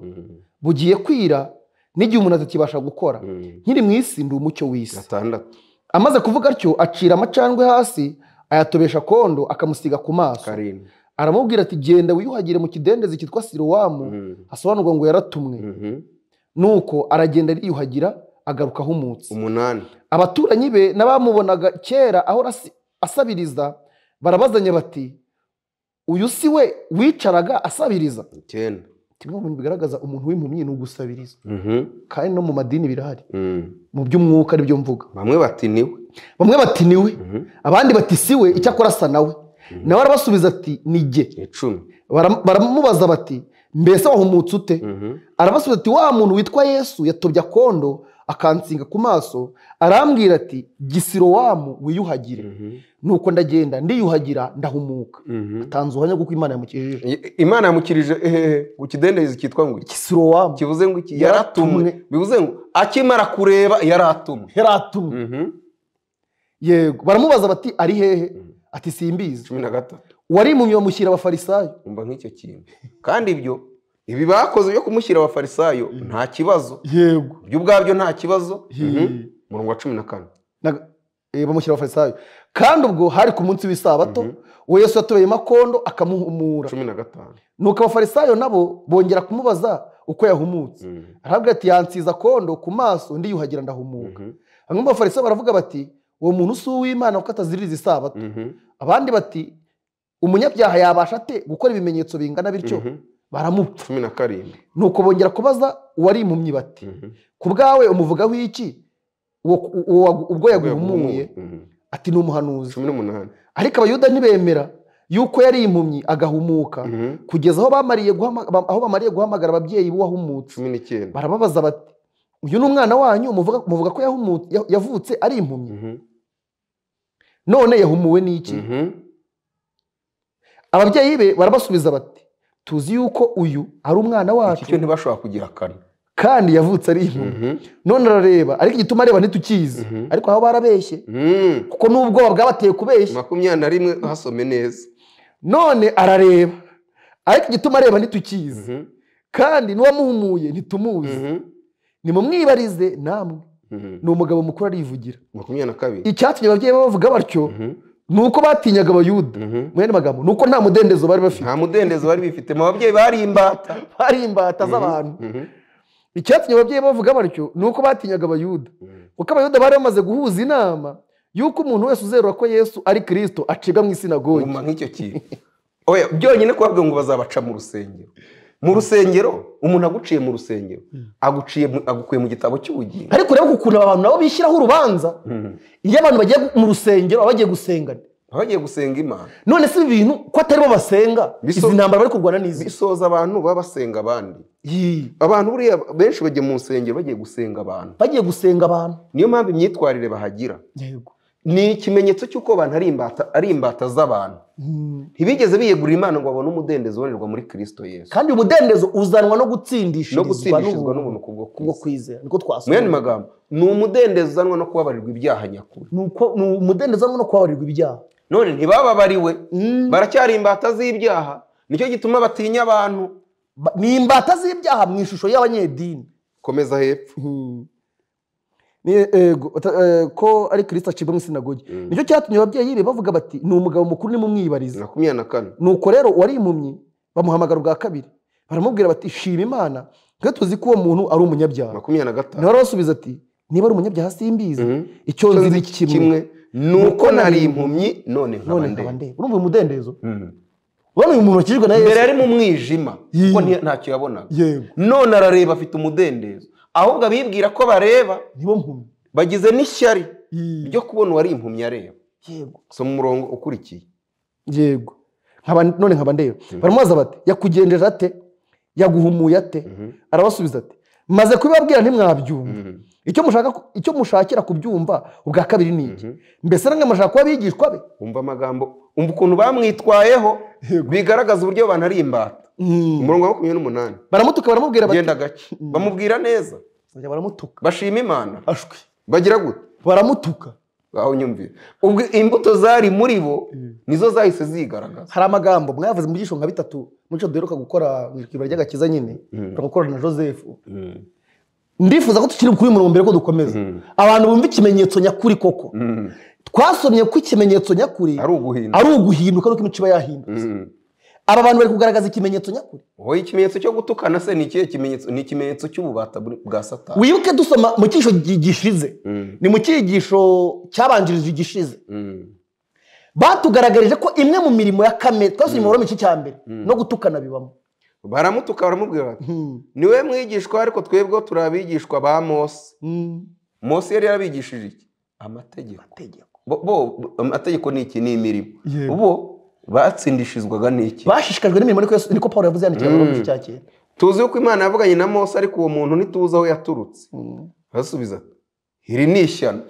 B: bugiye kwira n'igihe umuntu atakibasha gukora nkiri mu isi ndi umucyo w'isi
A: gatandatu
B: amaze kuvuga atyo acira amacandwe hasi ayatobesha kondo akamusiga ku maso
A: karindwi
B: aramubwira ati genda wiyuhagire mu kidendezi cyitwa sirowamu hasobanurwa ngo yaratumwe
A: Mhm.
B: nuko aragenda yiyuhagira agaruka ahumutse
A: umunani
B: abaturanyi be n'abamubonaga kera ahora asi- asabiriza barabazanya bati uyu si we wicaraga asabiriza
A: icyenda
B: kimwe mu bintu bigaragaza umuntu w'impumyi ni ugusabiriza
A: Mhm.
B: kandi no mu madini birahari
A: Mm.
B: mu by'umwuka aribyo mvuga
A: bamwe bati niwe
B: bamwe bati ni we
A: Mhm.
B: abandi bati si we icyakora asa nawe nawe arabasubiza ati ni jye
A: icumi
B: Baram- baramubaza bati mbese wahumutse ute
A: Mhm.
B: arabasubiza ati wa muntu witwa yesu yatobye akondo akansinga ku maso arambwira ati gisirowamu wiyuhagire
A: Mhm.
B: nuko ndagenda ndiyuhagira ndahumuka
A: Mhm.
B: atanze ubuhamya bw'uko imana yamukijije
A: I- imana yamukirije ehehe ku kidendezi cyitwa ngo iki?
B: gisirowamu
A: kivuze ngo iki
B: Yaratumwe.
A: yaratumwe bivuze ngo akimara kureba yaratumwe
B: heratumwe
A: Mhm.
B: yego baramubaza bati ari hehe
A: Mhm.
B: ati simbizi
A: cumi na gatatu
B: wari mu bamushyira abafarisayo
A: umva nk'icyo kintu kandi ibyo ibi bakoze byo kumushyira abafarisayo nta kibazo
B: yego
A: ibyo ubwabyo nta kibazo Mhm.
B: Hi.
A: umurongo wa cumi na kane
B: Na- eh, bamushyira abafarisayo kandi ubwo hari ku munsi w'isabato uwo yesu yatobeyemo akondo akamuhumura
A: cumi na gatanu
B: nuko abafarisayo nabo bongera kumubaza uko yahumutse
A: Mhm.
B: arabwira ati yansize akondo ku maso ndiyuhagira ndahumuka
A: Mhm.
B: bamwe mu bafarisayo baravuga bati uwo muntu si uw'imana kuko ataziririza isabato
A: Mhm.
B: abandi bati umunyabyaha yabasha ate gukora ibimenyetso bingana bityo
A: Mhm.
B: baramupfa
A: cumi na karindwi
B: nuko bongera kubaza uwari impumyi bati
A: Mhm.
B: ku bwawe umuvugaho iki Uwo- uwo- uwo- ubwo yaguhumuye
A: Mhm.
B: ati ni umuhanuzi
A: cumi n'umunani
B: ariko abayuda ntibemera yuko yari impumyi agahumuka
A: Mhm.
B: kugeza aho bamariye guhama- ba- aho bamariye guhamagara ababyeyi b'uwahumutse
A: cumi n'icyenda
B: barababaza bati uyu ni umwana wanyu muvuga muvuga ko yahumu- ya- yavutse ari impumyi
A: Mhm.
B: none yahumuwe n'iki
A: Mhm.
B: ababyeyi be barabasubiza bati tuzi yuko uyu ari umwana
A: iki cyo
B: wacu
A: ntibashobora kugira kane
B: kandi yavutse ari impumyi
A: Mhm.
B: none arareba ariko igituma areba ntitukizi
A: Mhm.
B: ariko aho barabeshye
A: Mhm.
B: kuko n'ubwoba bwabateye kubeshya
A: makumyabiri na rimwe hasome neza
B: none arareba ariko igituma areba ntitukizi
A: Mhm.
B: kandi n'uwamuhumuye ntitumuzi
A: Mhm.
B: nimumwibarize namwe
A: Mhm.
B: ni umugabo mukuru arivugira
A: makumyabiri na kabiri
B: icyatumye ababyeyi be bavuga batyo
A: Mhm.
B: ni uko batinyaga abayuda
A: Mhm.
B: mu yandi magambo ni uko nta mudendezo bari bafite
A: nta mudendezo bari bifite mu babyeyi bari imbata
B: hari imbata z'abantu
A: Mhm.
B: icyatumye ababyeyi be bavuga batyo ni uko batinyaga abayuda
A: Mhm.
B: kuko abayuda bari bamaze guhuza inama y'uko umuntu wese uzerura ko yesu ari kirisito acibwa mu isinagogi
A: Guma nk'icyo kintu oya byonyine kubabwira ngo bazabaca mu rusengero mu rusengero umuntu aguciye mu rusengero aguciye mu- agukuye mu gitabo cy'ubugingo
B: ariko urebe ukuntu aba bantu nabo bishyiraho urubanza
A: Mhm.
B: iyo abantu bagiye mu rusengero baba bagiye gusengana
A: bagiye gusenga imana
B: none si ibi bintu ko atari bo basenga
A: Biso-
B: izi ntambara bari kurwana n'izi
A: bisoza abantu baba basenga abandi
B: Yii.
A: abantu buriya benshi bagiye mu rusengero bagiye gusenga abantu
B: bagiye gusenga abantu
A: niyo mpamvu imyitwarire bahagira
B: yego
A: ni ikimenyetso cy'uko abantu ari imbata ari imbata z'abantu
B: Mm.
A: ntibigeze biyegurira imana ngo babone umudendezo ubonerwa muri kirisito yesu
B: kandi umudendezo uzanwa no
A: no
B: gutsindishirizwa
A: gutsindishirizwa
B: n'ubuntu
A: n'ubuntu kubwo
B: kubwo
A: kwisi
B: kwizera niko
A: mu yandi
B: twasoma
A: magambo ni umudendezo uzanwa no kubabarirwa ibyaha nyakuri
B: ni uko- ni umudendezo uzanwa no kubabarirwa ibyaha
A: none ntibababariwe
B: Mm.
A: baracyari imbata z'ibyaha nicyo gituma batinya abantu
B: Ba- ni imbata z'ibyaha mu ishusho y'abanyedini
A: komeza hepfo
B: Mm. Ni- yego, ata- eh, ko ari kirisito acibwa mu isinagogi
A: Mm.
B: nicyo cyatumye ababyeyi be bavuga bati ni umugabo mukuru nimumwibarize
A: makumyabiri na kane
B: nuko rero uwari impumyi bamuhamagara ubwa kabiri baramubwira bati shima imana twe tuzi ko uwo muntu ari umunyabyaha
A: makumyabiri na gatanu
B: nawe arabasubiza ati niba ari umunyabyaha simbizi
A: Mhm.
B: icyo nzi ni kimwe
A: kimwe ni uko nari impumyi none nkaba
B: none
A: ndende
B: nkaba ndeba urumva uyu mudendezo
A: Mhm.
B: urabona uyu muntu wakijwe na
A: mbere
B: yesu
A: yari mu mwijima
B: Yii.
A: kuko nti- ntacyo yabonaga
B: yego
A: none arareba afite umudendezo ahubwo abibwira ko bareba
B: nibo mpumyi
A: bagize n'ishyari
B: Yii.
A: ryo kubona uwari impumyi areba
B: yego
A: soma umurongo ukurikiye
B: yego Nkaba- none nkaba ndeba baramubaza bati yakugenjeje ate yaguhumuye ate arabasubiza ati maze kubibabwira ntimwabyumva icyo mushaka ku- icyo mushakira kubyumva ubwa kabiri ni iki mbese namwe mushaka kuba abigishwa be
A: umva amagambo umva ukuntu bamwitwayeho bigaragaza uburyo abantu ari imbata umurongo wa makumyabiri n'umunani
B: baramutuka baramubwira bati
A: genda gake bamubwira neza
B: Bajya baramutuka
A: bashima imana
B: ashwi
A: bagira gute
B: baramutuka
A: aho nyumvira ubwo imbuto zari muri bo nizo zahise zigaragaza
B: hari amagambo mwavuze mu byishonga bitatu mu cyo duheruka gukora mu kiba ry'agakiza nyine turakorana na joseph ndifuza ko tukiri kuri uyu murongo mbere ko dukomeza abantu bumva ikimenyetso nyakuri koko twasomye ko ikimenyetso nyakuri
A: ari uguhinda
B: ari uguhinduka nuko imico iba yahindutse
A: Mm.
B: aba bantu bari kugaragaza ikimenyetso nyakuri
A: wowe ikimenyetso cyo gutukana se ni ikihe kimenyetso ni ikimenyetso cy'ububata buri- bwa satani
B: wibuke dusoma mu cyigisho gi- gishize
A: Mm,
B: ni mu cyigisho cyabanjirije igishize
A: mm,
B: batugaragarije ko imwe mu mirimo ya kamere twasomye mu buramo igice cya mbere no gutukana bibamo
A: baramutuka baramubwira bati
B: Hmm.
A: ni we mwigishwa ariko twebwe turi abigishwa ba mose
B: Hmm.
A: mose yari yarabigishije iki amategeko
B: Amategeko.
A: bo bo- amategeko ni iki ni imirimo
B: Yego.
A: bo batsindishizwaga n'iki
B: bashishikajwe n'imirimo niko Yesu- niko paul yavuze yandikira mu gice cya kera
A: tuzi yuko imana yavuganye na mose ariko uwo muntu ntituzi aho yaturutse
B: Hmm.
A: arasubiza ati, iri ni ishyano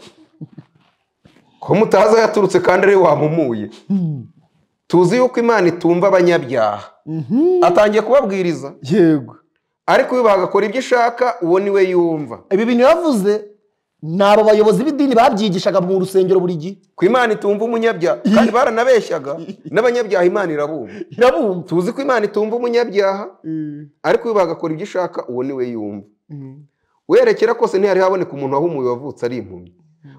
A: ko mutazi aho yaturutse kandi ari we wamumuye
B: Hmm.
A: tuzi yuko imana itumva abanyabyaha
B: Mhm.
A: atangiye kubabwiriza
B: yego
A: ariko iyo bagakora ibyo ishaka uwo ni we yumva
B: ibi bintu yavuze ni abo bayobozi b'idini babyigishaga mu rusengero buri gihe
A: ko imana itumva umunyabyaha kandi baranabeshyaga n'abanyabyaha imana irabumva
B: irabumva
A: tuzi ko imana itumva umunyabyaha ariko iyo bagakora ibyo ishaka uwo ni we yumva werekera kose ntihari haboneka umuntu wahumuye wavutse ari impumyi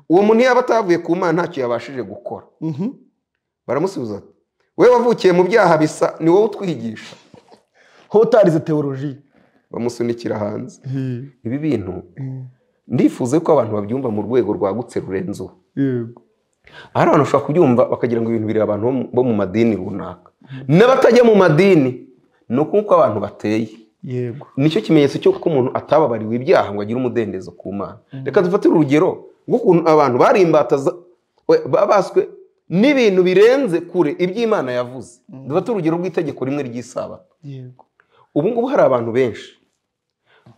A: uwo muntu yaba atavuye ku mana ntacyo yabashije gukora
B: Mhm.
A: baramusubiza ati we wavukiye mu byaha bisa ni wowe utwigisha
B: hotarize teoloji
A: bamusunikira hanze ibi bintu ndifuza ko abantu babyumva mu rwego rwagutse rurenze ubu
B: yego
A: hari abantu bashobora kubyumva bakagira ngo ibintu biri abantu bo mu- bo mu madini runaka n'abatajya mu madini ni ukuko abantu bateye
B: yego
A: nicyo kimenyetso cy'uko umuntu atababariwe ibyaha ngo agire umudendezo ku mana reka dufatire urugero rw'ukuntu abantu bari imbata za- we- babaswe n'ibintu birenze kure iby'imana yavuze dufate urugero rw'itegeko rimwe ry'isabato
B: yego
A: ubu ngubu hari abantu benshi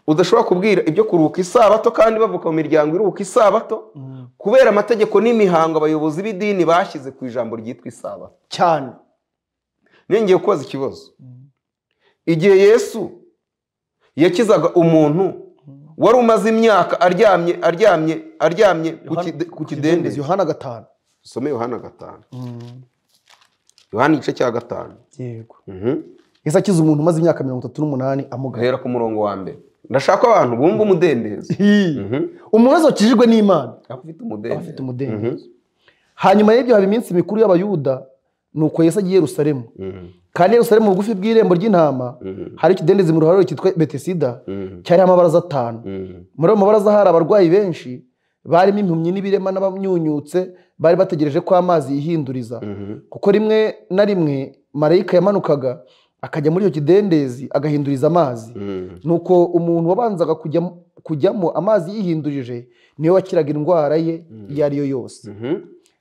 A: udashobora kubwira ibyo kuruhuka isabato kandi bavuka mu miryango iruhuka isabato kubera amategeko n'imihango abayobozi b'idini bashyize ku ijambo ryitwa isabato
B: cyane
A: ngiye kubaza ikibazo igihe yesu yakizaga umuntu wari umaze imyaka aryamye aryamye aryamye ku kide- ku kidendezi
B: yohana gatanu
A: usome yohana gatanu yohana igice cya gatanu
B: yego
A: Mhm.
B: yesu akiza umuntu umaze imyaka mirongo itatu n'umunani amugaye
A: gahera ku murongo wa mbere ndashaka ko abantu bumva umudendezo
B: umuntu wese wakijijwe n'imana
A: afite
B: aba afite
A: umudendezo
B: umudendezo hanyuma y'ibyo haba iminsi mikuru y'abayuda nuko yesu agiye i yerusalemu
A: Mhm.
B: kandi i yerusalemu bugufi bw'irembo ry'intama hari ikidendezi mu ruhare cyitwa betesida
A: Mhm.
B: cyariho amabaraza atanu
A: Mhm.
B: muri ayo mabaraza hari abarwayi benshi barimo impumyi n'ibirema n'abamyunyutse bari bategereje ko amazi yihinduriza
A: Mhm.
B: kuko rimwe na rimwe marayika yamanukaga akajya muri icyo kidendezi agahinduriza amazi
A: Mhm.
B: nuko umuntu wabanzaga kujya- kujyamo amazi yihindurije niwe wakiraga indwara ye iyo ari yo yose
A: Mhm.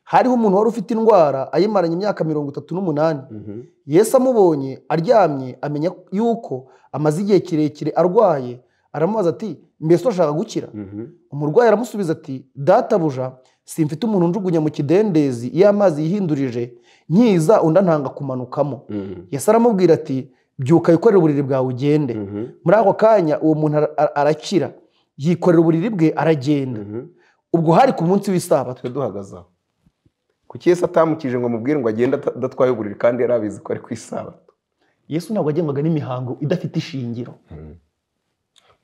B: hariho umuntu wari ufite indwara ayimaranye imyaka mirongo itatu n'umunani
A: Mhm.
B: yesu amubonye aryamye amenya yuko amaze igihe kirekire arwaye aramubaza ati mbese urashaka gukira
A: Mhm.
B: umurwayi aramusubiza ati databuja simfite umuntu unjugunya mu kidendezi iyo amazi yihindurije nkiza undi antanga kumanukamo
A: Mhm.
B: yesu aramubwira ati byuka wikorere uburiri bwawe ugende
A: Mhm.
B: muri ako kanya uwo muntu ara- ara- arakira yikorera uburiri bwe aragenda
A: Mhm.
B: ubwo hari ku munsi w'isabato
A: twe duhagaze aho kuki yesu atamukije ngo amubwire ngo agende ata- adatwaye uburiri kandi yari abizi ko ari ku isabato
B: yesu ntabwo yagenwaga n'imihango idafite ishingiro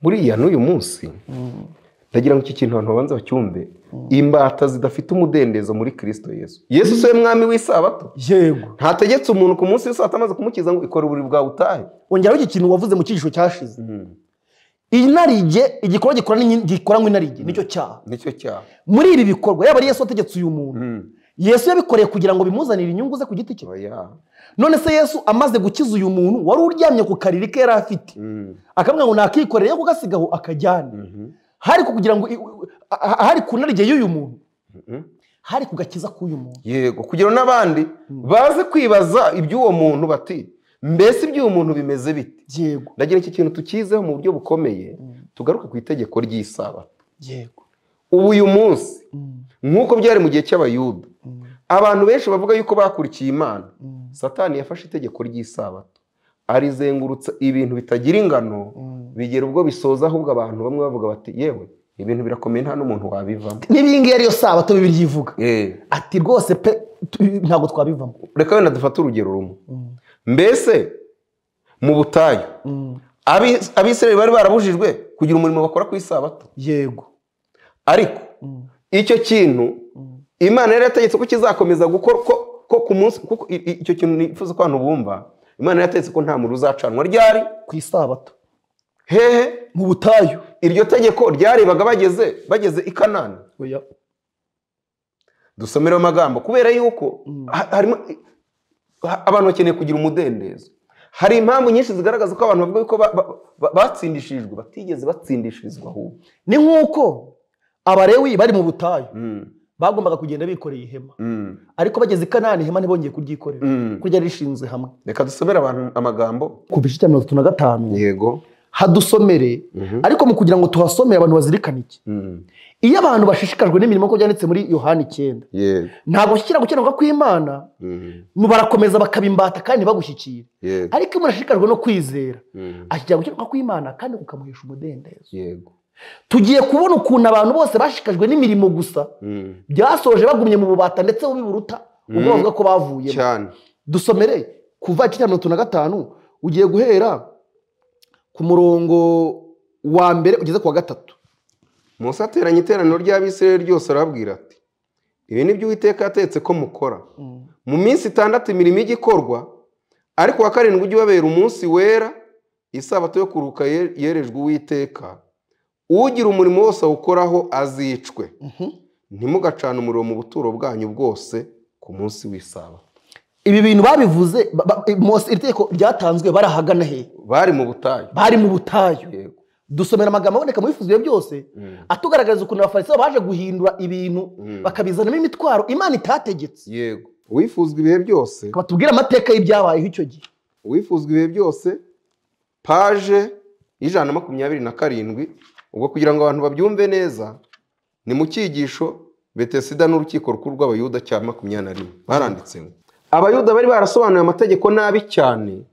A: buriya n'uyu munsi ndagira ngo iki kintu abantu babanza bacyumve imbata zidafite umudendezo muri kirisito yesu yesu siwe mwami w'isabato
B: yego
A: ntategetse umuntu ku munsi w'isabato amaze kumukiza ngo ikora uburiri bwawe utahe
B: ongeraho iki kintu wavuze mu cyigisho cyashize inarijye igikorwa gikoranywe n'in- gikoranywe inarijye nicyo cyaha
A: nicyo cyaha
B: muri ibi bikorwa yaba ari yesu wategetse uyu muntu
A: Mm.
B: yesu yabikoreye kugira ngo bimuzanire inyungu ze ku giti cye
A: Oya.
B: none se yesu amaze gukiza uyu muntu wari uryamye ku kariri ke yari afite
A: Mm.
B: akamubwira ngo nakikorere yo kugasigaho akajyane
A: Mhm.
B: hari ku kugira ngo i- u- a- a- hari ku narijye y'uyu muntu
A: Mhm.
B: hari ku gakiza k'uyu muntu
A: yego kugira ngo n'abandi baze kwibaza iby'uwo muntu bati mbese iby'uwo muntu bimeze bite
B: yego
A: ndagira iki kintu tukizeho mu buryo bukomeye tugaruke ku itegeko ry'isabato
B: yego
A: ubu uyu munsi
B: Mm,
A: nk'uko byari mu gihe cy'abayuda
B: mm,
A: abantu benshi bavuga yuko bakurikiye imana
B: mm,
A: satani yafashe itegeko ry'isabato arizengurutsa ibintu bitagira ingano
B: mm.
A: bigera ubwo bisoza ahubwo abantu bamwe bavuga bati yewe ibintu birakomeye nta n'umuntu wabivamo
B: n'ibingibi ariyo sabato bibiliya ivuga
A: Eh,
B: ati rwose pe tu- ntabwo twabivamo
A: reka wenda dufate urugero rumwe mbese mu butayu Abi- abisirayeli bari barabujijwe kugira umurimo bakora ku isabato
B: yego
A: ariko icyo kintu imana yari yategetse ko kizakomeza gukorwa ko ku munsi kuko i- i- icyo kintu nifuza ko abantu bumva imana yari yategetse ko nta muriro uzacanwa ryari
B: ku isabato
A: hehe
B: mu butayu
A: iryo tegeko ryarebaga bageze bageze i kanani
B: oya
A: dusomereho amagambo kubera yuko
B: Mm.
A: ha- harimo ha- abantu bakeneye kugira umudendezo hari impamvu nyinshi zigaragaza ko abantu bavuga yuko ba- ba- ba- batsindishijwe batigeze batsindishirizwa ahubwo
B: ni nk'uko abarewi bari mu butayu
A: Mm,
B: bagombaga kugenda bikoreye ihema
A: mm,
B: ariko bageze i kanani ihema ntibongeye kuryikorera
A: mm.
B: kuko ryari rishinze hamwe
A: reka dusomere abantu amagambo
B: ku gice cya mirongo itatu na gatanu
A: yego
B: hadusomere
A: Mhm.
B: ariko mu kugira ngo tuhasomere abantu bazirikane iki
A: Mm,
B: iyo abantu bashishikajwe n'imirimo ko byanditse muri yohani icyenda
A: yego
B: ntabwo bashyikira gukiranuka kw'imana
A: Mm,
B: nu- barakomeza bakabimbata kandi bagushyikira
A: yego
B: ariko iyo umuntu ashishikajwe no kwizera
A: Mm,
B: ashyikira gukiranuka kw'imana kandi ukamuhesha umudendezo
A: yego
B: tugiye kubona ukuntu abantu bose bashishikajwe n'imirimo gusa
A: Mm,
B: byasoje bagumye mu bubata ndetse bubiburuta ubwo
A: Mm.
B: bavuga ko bavuyemo
A: cyane
B: dusomere kuva icyiciro mirongo itatu na gatanu ugiye guhera ku murongo wa mbere ugeze ku wa gatatu
A: musa ateranya iteraniro ry'abisirayeli ryose arababwira ati ibi ni byo uwiteka yatetse ko mukora mu minsi itandatu imirimo ijya ikorwa ariko uwa karindwi ujye ubabera umunsi wera isabato yo kuruhuka ye- yerejwe uwiteka ugira umurimo wose awukoraho azicwe
B: Mhm.
A: ntimugacane umuriro mu buturo bwanyu bwose ku munsi w'isabato
B: ibi bintu babivuze ba- ba- Mose, iri tegeko ryatanzwe bari ahagana he
A: bari mu butayu
B: bari mu butayu
A: yego
B: dusomera amagambo aboneka mu bifuzo byose
A: Mm.
B: atugaragariza ukuntu abafarisayo baje guhindura ibintu
A: Mm.
B: bakabizanamo imitwaro imana itategetse
A: yego uwifuzwa ibihe byose
B: batubwire amateka y'ibyabayeho icyo gihe
A: uwifuzwa ibihe byose paje y'ijana na makumyabiri na karindwi ubwo kugira ngo abantu babyumve neza ni mu cyigisho betesida n'urukiko rukuru rw'abayuda cya makumyabiri na rimwe baranditse ngo abayuda bari barasobanuye amategeko nabi cyane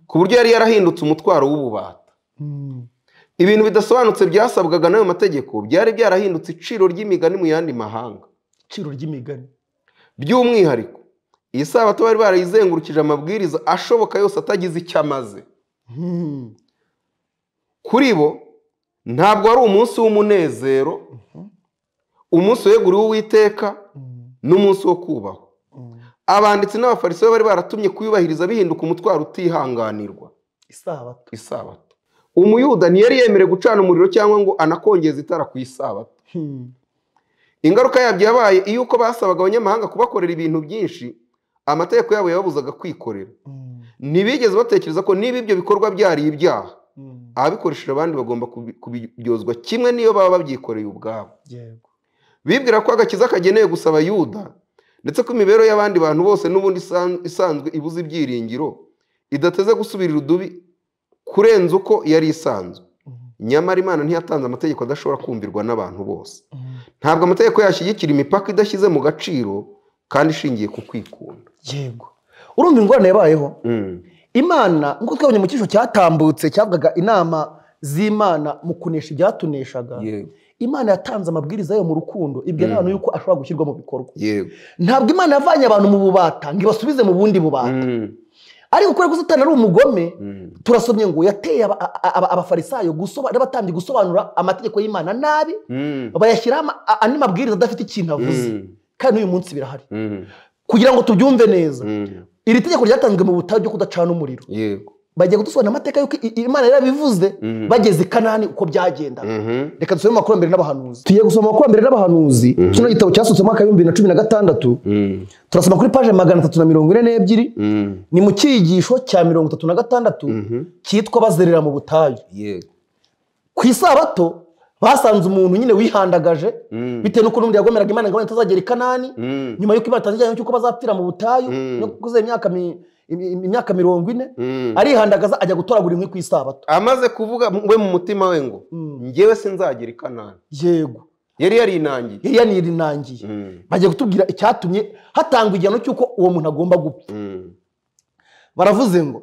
A: ku buryo yari yarahindutse umutwaro w'ububata ibintu bidasobanutse byasabwaga n'ayo mategeko byari byarahindutse iciro ry'imigani mu yandi mahanga
B: iciro ry'imigani
A: by'umwihariko iyi sabato bari barayizengurukije amabwiriza ashoboka yose atagize icyo amaze
B: Mhm.
A: kuri bo ntabwo ari umunsi w'umunezero umunsi weguriwe uwiteka
B: Mhm.
A: n'umunsi wo kubahwa
B: Mhm.
A: abanditsi n'abafarisayo bari baratumye kuyubahiriza bihinduka umutwaro utihanganirwa
B: isabato
A: isabato umuyuda ntiyari yemerewe gucana umuriro cyangwa ngo anakongeza itara ku isabato
B: Mhm.
A: ingaruka yabyo yabaye iyo uko basabaga abanyamahanga kubakorera ibintu byinshi amategeko yabo yababuzaga kwikorera
B: Mhm.
A: ntibigeze batekereza ko niba ibyo bikorwa byari ibyaha
B: Mhm.
A: ababikoresheje abandi bagomba kubi- kubiryozwa kimwe n'iyo baba babyikoreye ubwabo
B: yego
A: bibwira ko agakiza kagenewe gusa abayuda ndetse ko imibereho y'abandi bantu bose n'ubundi isan- isanzwe ibuze ibyiringiro idateze gusubirira udubi kurenza uko yari isanzwe
B: Mhm.
A: nyamara imana ntiyatanze amategeko adashobora kumvirwa n'abantu bose
B: Mhm.
A: ntabwo amategeko yashyigikira imipaka idashyize mu gaciro kandi ishingiye ku kwikunda
B: yego urumva ingorane yabayeho
A: Mm,
B: imana nk'uko twabonye mu cyisho cyatambutse cyavugaga inama z'imana mu kunesha ibyatuneshaga
A: yego
B: imana yatanze amabwiriza yayo mu rukundo ibwira abantu yuko ashobora gushyirwa mu bikorwa
A: yego
B: ntabwo imana yavanye abantu mu bubata ngo ibasubize mu bundi bubata
A: Mm,
B: ariko kubera ko satani ari umugome
A: mm,
B: turasomye ngo yateye aba- a- a- abafarisayo gusoba- n'abatambyi gusobanura amategeko y'imana nabi
A: mm,
B: bayashyiraho ama- a- andi mabwiriza adafite ikintu avuze
A: mm,
B: kandi n'uyu munsi birahari
A: mm,
B: kugira ngo tubyumve neza
A: mm,
B: iri tegeko ryatanzwe mu butayu ryo kudacana umuriro
A: yego
B: bagiye kudusobanurira amateka y'uko i- imana yarabivuze
A: Mhm.
B: bageze i kanani uko byagendaga
A: Mhm.
B: reka dusome mu makurambere n'abahanuzi tugiye gusoma amakurambere n'abahanuzi kino gitabo cyasohotse mu mwaka w'ibihumbi bibiri na cumi na gatandatu
A: Mm,
B: turasoma kuri paje magana atatu na mirongo ine n'ebyiri
A: mm,
B: ni mu cyigisho cya mirongo itatu na gatandatu
A: mhm.
B: cyitwa bazerera mu butayu
A: yego
B: ku isabato basanze umuntu nyine wihandagaje
A: Mm.
B: bitewe n'uko n'undi yagomeraga imana ngo imana itazagera i kanani
A: Mm,
B: nyuma y'uko imana itanze ijyanye cy'uko bazapfira mu butayu
A: Mm.
B: no kuze imyaka mi- im- im- imyaka mirongo ine
A: mm.
B: arihandagaza ajya gutoragura inkwi ku isabato
A: amaze kuvuga we mu mutima we ngo
B: Mm.
A: njyewe sinzagira i kanani
B: yego
A: yari yarinangiye
B: yari yanirinangiye
A: Mm,
B: bagiye kutubwira icyatumye hatangwa igihano cy'uko uwo muntu agomba gupfa
A: mm,
B: baravuze ngo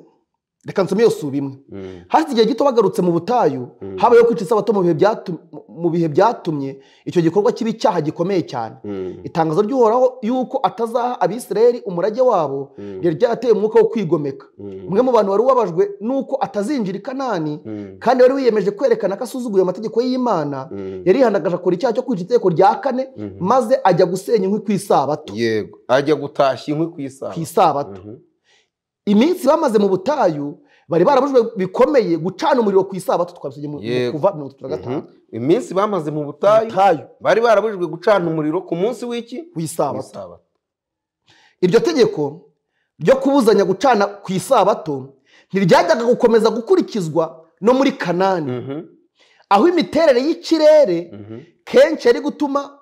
B: reka nsome iyo suba imwe
A: mm,
B: hashize igihe gito bagarutse mu butayu
A: Mm.
B: habayeho kwica isabato mu bihe byatu- mu- mu bihe byatumye icyo gikorwa kiba icyaha gikomeye cyane itangazo ry'uhoraho yuko atazaha abisirayeli umurage wabo ryari ryarateye umwuka wo kwigomeka umwe mu bantu wari ubabajwe nuko atazinjira i kanani kandi wari wiyemeje kwerekana ko asuzuguye amategeko y'imana yarihandagaje akora icyaha cyo kwica itegeko rya kane maze ajya gusenya inkwi ku isabato
A: yego ajya gutashya inkwi ku
B: ku
A: isaha
B: isabato iminsi bamaze mu butayu bari barabujwe bikomeye gucana umuriro ku isabato twabisabye mu mu
A: Yego.
B: kuva mirongo itatu na gatanu
A: iminsi bamaze mu butayu
B: butayu
A: bari barabujijwe gucana umuriro ku munsi w'iki
B: ku
A: Ku
B: isabato
A: isabato.
B: iryo tegeko ryo kubuzanya gucana ku isabato ntiryajyaga gukomeza gukurikizwa no muri kanani
A: Mhm,
B: aho imiterere y'ikirere
A: mhm,
B: kenshi yari gutuma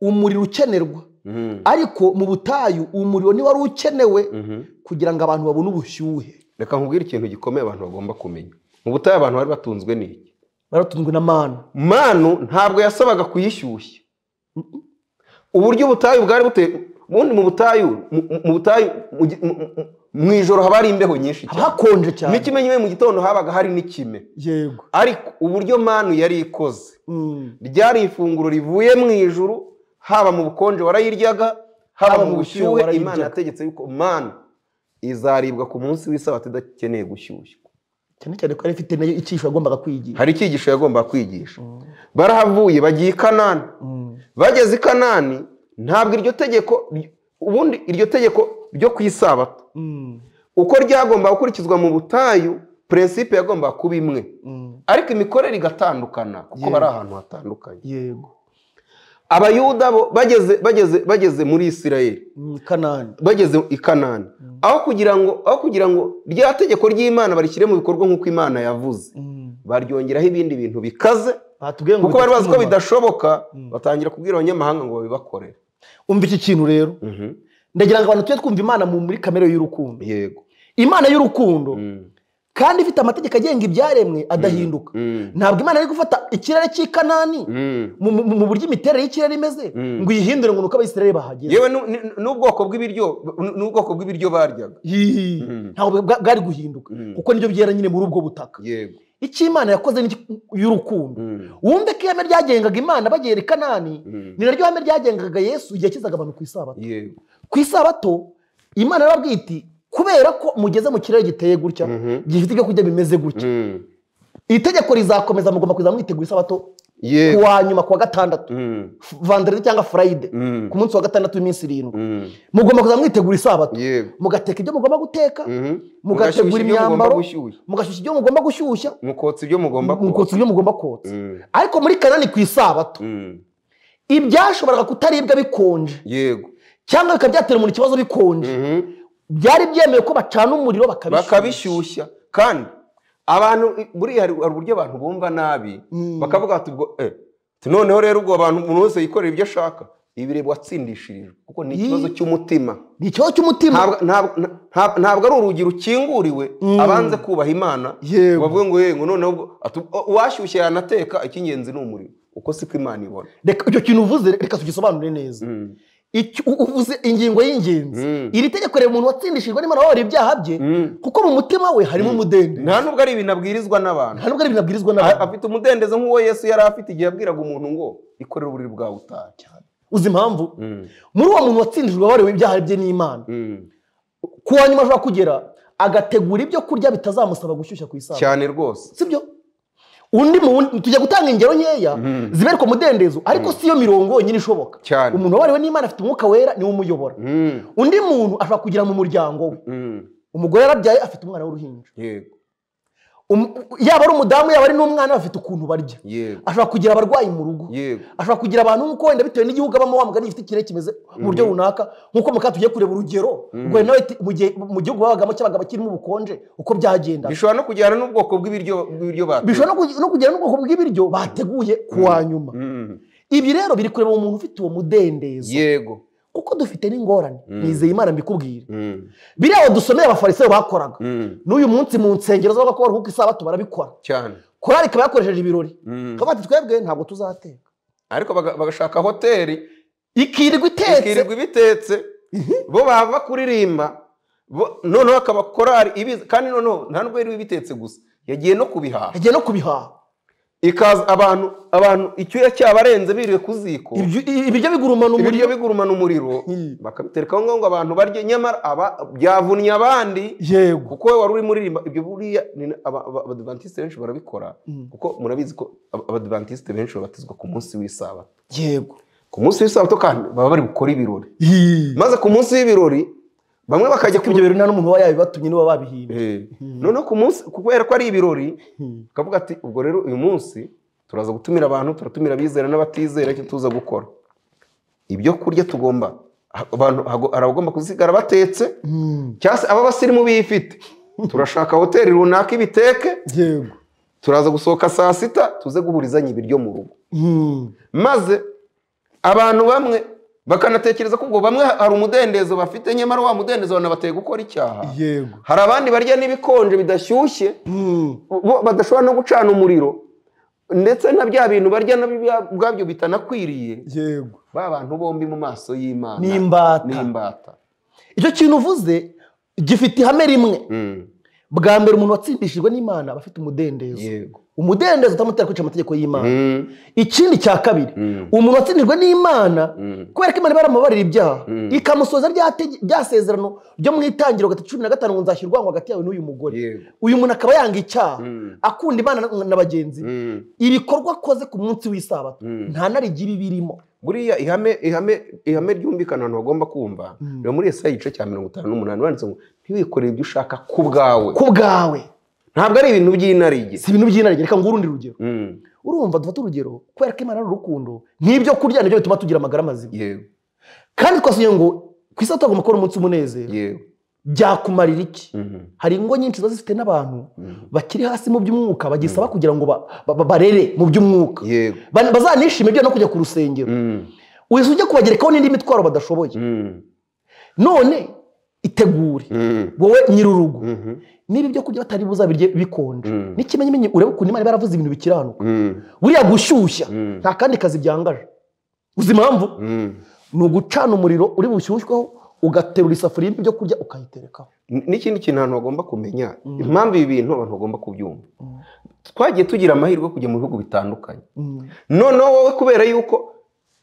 B: umuriro ukenerwa
A: mhm,
B: ariko mu butayu umuriro ntiwari ukenewe
A: mhm.
B: kugira ngo abantu babone ubushyuhe
A: reka nkubwire ikintu gikomeye abantu bagomba kumenya mu butayu abantu bari batunzwe n'iki
B: baratunzwe na manu
A: manu ntabwo yasabaga kuyishyushya uburyo ubutayu bwari buteye ubundi mu butayu mu- mu- mu butayu mu gi- mu- mu- mu ijoro haba hari imbeho nyinshi
B: haba
A: cyane
B: hakonje cyane
A: n'ikimenyimwe mu gitondo habaga hari n'ikime
B: yego
A: ariko uburyo manu yari ikoze
B: Mm.
A: ryari ifunguro rivuye mu ijuru haba mu bukonje warayiryaga haba mu bushyuhe
B: warayiryaga.
A: imana yategetse yuko manu izaribwa ku munsi w'isabato idakeneye gushyushywa
B: cyane cyane ko yari ifite nayo icyihisho yagombaga kwigisha
A: hari icyigisho yagomba kwigisha barahavuye bagiye i kanani
B: Mm.
A: bageze i kanani ntabwo iryo tegeko ubundi iryo tegeko ryo ku isabato
B: Mm.
A: uko ryagomba gukurikizwa mu butayu purinsipe yagomba kuba imwe
B: Mm.
A: ariko imikorere igatandukana kuko
B: Yego.
A: bari ahantu hatandukanye
B: yego
A: abayuda bo bageze bageze bageze muri isirayeli
B: Mm, kanani
A: bageze i kanani aho kugira ngo aho kugira ngo rya tegeko ry'imana barishyire mu bikorwa nk'uko imana yavuze
B: Mm.
A: baryongeraho ibindi bintu bikaze
B: batubwiye ngo
A: kuko bari bazi ko
B: bituma.
A: bidashoboka batangira kubwira abanyamahanga ngo babibakorere
B: umva iki kintu rero ndagira ngo abantu tujye twumva imana mu- muri kamere y'urukundo
A: yego
B: imana y'urukundo
A: Mm.
B: kandi ifite amategeko agenga ibyaremwe adahinduka
A: Mm.
B: ntabwo imana ari gufata ikirere cy'i kanani
A: Mm.
B: mu- mu mu buryo imiterere y'ikirere imeze
A: Mm.
B: ngo iyihindure ngo ni uko abisirayeli bahageze
A: yewe nu- ni- n'ubwoko bw'ibiryo nu- n'ubwoko bw'ibiryo baryaga
B: Yii.
A: Mm.
B: ntabwo bwa- bwari guhinduka
A: Mm.
B: kuko nibyo byera nyine muri ubwo butaka
A: yego
B: icyo imana yakoze ni iki- y'urukundo
A: Mm.
B: wumve ko ihame ryagengaga imana bagera i kanani
A: Mm.
B: ni naryo hame ryagengaga yesu igihe yakizaga abantu ku isabato
A: yego
B: ku isabato imana yarababwiye iti kubera ko mugeze mu kirere giteye gutya
A: Mhm.
B: gifite ibyo kurya bimeze gutya
A: Mm.
B: iri tegeko rizakomeza mugomba kuza mwitegura isabato ku
A: yego
B: wa nyuma ku wa gatandatu
A: Mm.
B: vanderede cyangwa furayide
A: Mm.
B: ku munsi wa gatandatu w'iminsi irindwi
A: Mm.
B: mugomba kuza mwitegura isabato
A: yego
B: mugateka ibyo mugomba guteka
A: Mhm.
B: mugategura
A: Mugashyushya ibyo mugomba
B: imyambaro.
A: gushyushya
B: mugashyushya ibyo mugomba gushyushya
A: mukotsa ibyo mugomba
B: mukotsa ibyo mugomba kotsa
A: Mm.
B: ariko muri kanani ku isabato
A: Mm.
B: ibyashoboraga kutaribwa bikonje
A: yego
B: cyangwa bikaba byatera umuntu ikibazo bikonje
A: Mhm.
B: byari byemewe ko bacana umuriro bakabishyushya
A: bakabishyushya kandi abantu buriya hari hari uburyo abantu bumva nabi
B: Mm.
A: bakavuga bati ubwo eh, ati noneho rero ubwo abantu umuntu wese yikorera ibyo ashaka ibiribwa watsindishirijwe kuko ni
B: Yii.
A: ikibazo cy'umutima
B: ni ikibazo cy'umutima
A: Ntabwo- ntabwo nta- ntabwo ari urugi rukinguriwe abanze kubaha imana
B: Yego.
A: bavuge ngo yego noneho ubwo ati- o- uwashyushye yanateka icy'ingenzi ni umuriro uko siko imana ibona
B: reka icyo kintu uvuze reka tugisobanure neza
A: Mm.
B: Icyo- u- uvuze ingingo y'ingenzi
A: Mm.
B: iri tegeko reba umuntu watsindishijwe n'imana wabara ibyaha bye
A: Mm.
B: kuko mu mutima we harimo umudende
A: nta nubwo ari ibintu abwirizwa n'abantu
B: nta nubwo ari ibintu abwirizwa
A: A-
B: n'abantu
A: afite umudendezo nk'uwo yesu yari afite igihe yabwiraga umuntu ngo ikorere uburiri bwawe utaha cyane
B: uzi impamvu muri uwo muntu watsindijwe wabariwe ibyaha bye n'imana ku wa nyuma ashobora kugera agategura ibyo kurya bitazamusaba gushyushya ku isaha
A: cyane rwose
B: sibyo undi mu wundi- tujya gutanga ingero nkeya zibereka umudendezo ariko si yo mirongo yonyine ishoboka
A: Cyane.
B: umuntu wabariwe n'imana afite umwuka wera niwe umuyobora
A: Mm,
B: undi muntu ashobora kugira mu muryango we
A: mm,
B: umugore yarabyaye afite umwana w'uruhinja
A: yego
B: Um- yaba ari umudamu yaba ari n'umwana bafite ukuntu barya
A: yego
B: ashobora kugira abarwayi mu rugo
A: yego
B: ashobora kugira abantu nk'uko wenda bitewe n'igihugu abamo wa mugani gifite ikirere kimeze mu buryo runaka nk'uko muka tugiye kureba urugero ubwo nawe ati, mu gihe- mu gihugu babagamo cyabaga bakirimo ubukonje uko byagenda
A: bishobora no kujyana n'ubwoko bw'ibiryo bw'ibiryo batetse
B: bishobora no kugi- no kugira n'ubwoko bw'ibiryo bateguye ku wa nyuma
A: Mm,
B: ibi rero biri kureba umuntu ufite uwo mudendezo
A: yego
B: kuko dufite n'ingorane nizeye imana mbikubwire
A: Mm,
B: biriya dusomeye abafarisayo bakoraga
A: mm,
B: n'uyu munsi mu nsengero zavuga ko baruhuka isabato barabikora
A: cyane
B: korari ikaba yakoresheje ibirori
A: Mm.
B: tuba bati twebwe ntabwo tuzateka
A: ariko baga- bagashaka hoteli
B: ikirirwa itetse
A: ikirirwa ibitetse bo bava kuririmba bo- noneho akaba korari ibizi kandi noneho nta nubwo yari ibitetse gusa yagiye no kubihaha
B: agiye no kubihaha
A: ikaza abantu abantu icyuya cyabarenze biriwe ku ziko
B: Ibyo- ibiryo bigurumana
A: ibiryo
B: umuriro
A: bigurumana umuriro
B: Hmm.
A: bakabiterekaho ngo abantu barye nyamara aba byavunnye abandi
B: yego
A: kuko aba uri muririmba ibyo buriya ni- aba- aba- abadivantisite benshi barabikora kuko murabizi ko aba- abadivantisite benshi babatizwa ku munsi w'isabato
B: yego
A: ku munsi w'isabato kandi baba bari gukora ibirori
B: Yii.
A: maze ku munsi w'ibirori bamwe bakajya
B: ibyo
A: kujya
B: bintu nta n'umuntu uba yabibatumye niba babihimbye
A: noneho ku munsi kubera ko ari ibirori bakavuga ati ubwo rero uyu munsi turaza gutumira abantu turatumira abizera n'abatizera icyo tuza gukora ibyo kurya tugomba ha- abantu hago- hari abagomba kuzisigara batetse
B: Hmm.
A: cyangwa se ab'abasirimu biyifite turashaka hoteli runaka ibiteke
B: yego
A: turaza gusohoka saa sita tuze guhurizanya ibiryo mu rugo
B: Hmm.
A: maze abantu bamwe bakanatekereza ko ubwo bamwe hari umudendezo bafite nyamara wa mudendezo banabateye gukora icyaha
B: yego
A: hari abandi barya n'ibikonje bidashyushye
B: Hmm.
A: bo badashobora no gucana umuriro ndetse na bya bintu barya na bya- ubwabyo bitanakwiriye
B: yego
A: ba bantu bombi mu maso y'imana
B: ni imbata
A: n'imbata
B: icyo kintu uvuze gifite ihame rimwe bwa mbere umuntu watsindishijwe n'imana aba afite umudendezo
A: yego
B: umudendezo utamutera kwica amategeko y'imana
A: Mm,
B: ikindi cya kabiri
A: mm,
B: umuntu watsindijwe n'imana
A: mm,
B: kubera ko imana iba yaramubabarira ibyaha
A: Mm.
B: ikamusoza rya tege- rya sezerano ryo mu itangiro gatatu cumi na gatanu ngo nzashyira urwango hagati yawe n'uyu mugore
A: yego
B: uyu muntu akaba yanga icyaha
A: Mm,
B: akunda imana na- na bagenzi be
A: mm,
B: ibikorwa akoze ku munsi w'isabato
A: mm.
B: nta na rigira ibirimo
A: buriya ihame ihame ihame ryumvikana abantu bagomba kumva
B: Mm.
A: riba muri Yesaya igice cya mirongo itanu n'umunani banditse ngo ntiwikorere ibyo ushaka ku bwawe
B: ku bwawe
A: ntabwo ari ibintu by'inarijye
B: si ibintu by'inarijye reka nguhe urundi rugero
A: Mm,
B: urumva dufate urugero kubera ko imana ari urukundo n'ibyo kurya nibyo bituma tugira amagara mazima
A: yego
B: kandi twasubiye ngo ku isi tugomba kubona umunsi w'umunezero
A: yego
B: byakumarira iki
A: Mhm,
B: hari ingo nyinshi ziba zifite n'abantu
A: mhm.
B: bakiri hasi mu by'umwuka bagisaba kugira ngo ba- ba- ba- barere mu by'umwuka
A: yego
B: Ba- bazanishime byo no kujya ku rusengero
A: Mm,
B: uhise ujya kubagerekaho n'indi mitwaro badashoboye
A: mm,
B: none itegure
A: mm,
B: wowe nyir'urugo
A: mhm,
B: niba ibyo kurya batari buzabirye bikonje
A: Mm.
B: n'ikimenyimenyi urebe ukuntu imana iba yaravuze ibintu bikiranuka
A: mm,
B: buriya gushyushya
A: Mm.
B: nta kandi kazi byangaje uzi impamvu
A: mm.
B: ni ugucana umuriro uri bushyushweho ugaterura isafuriya irimo ibyo kurya ukayiterekaho
A: N- n'ikindi kintu abantu bagomba kumenya
B: Mm.
A: impamvu ibi bintu abantu bagomba kubyumva
B: Mm.
A: twagiye tugira amahirwe yo kujya mu bihugu bitandukanye
B: Mm.
A: noneho wowe kubera yuko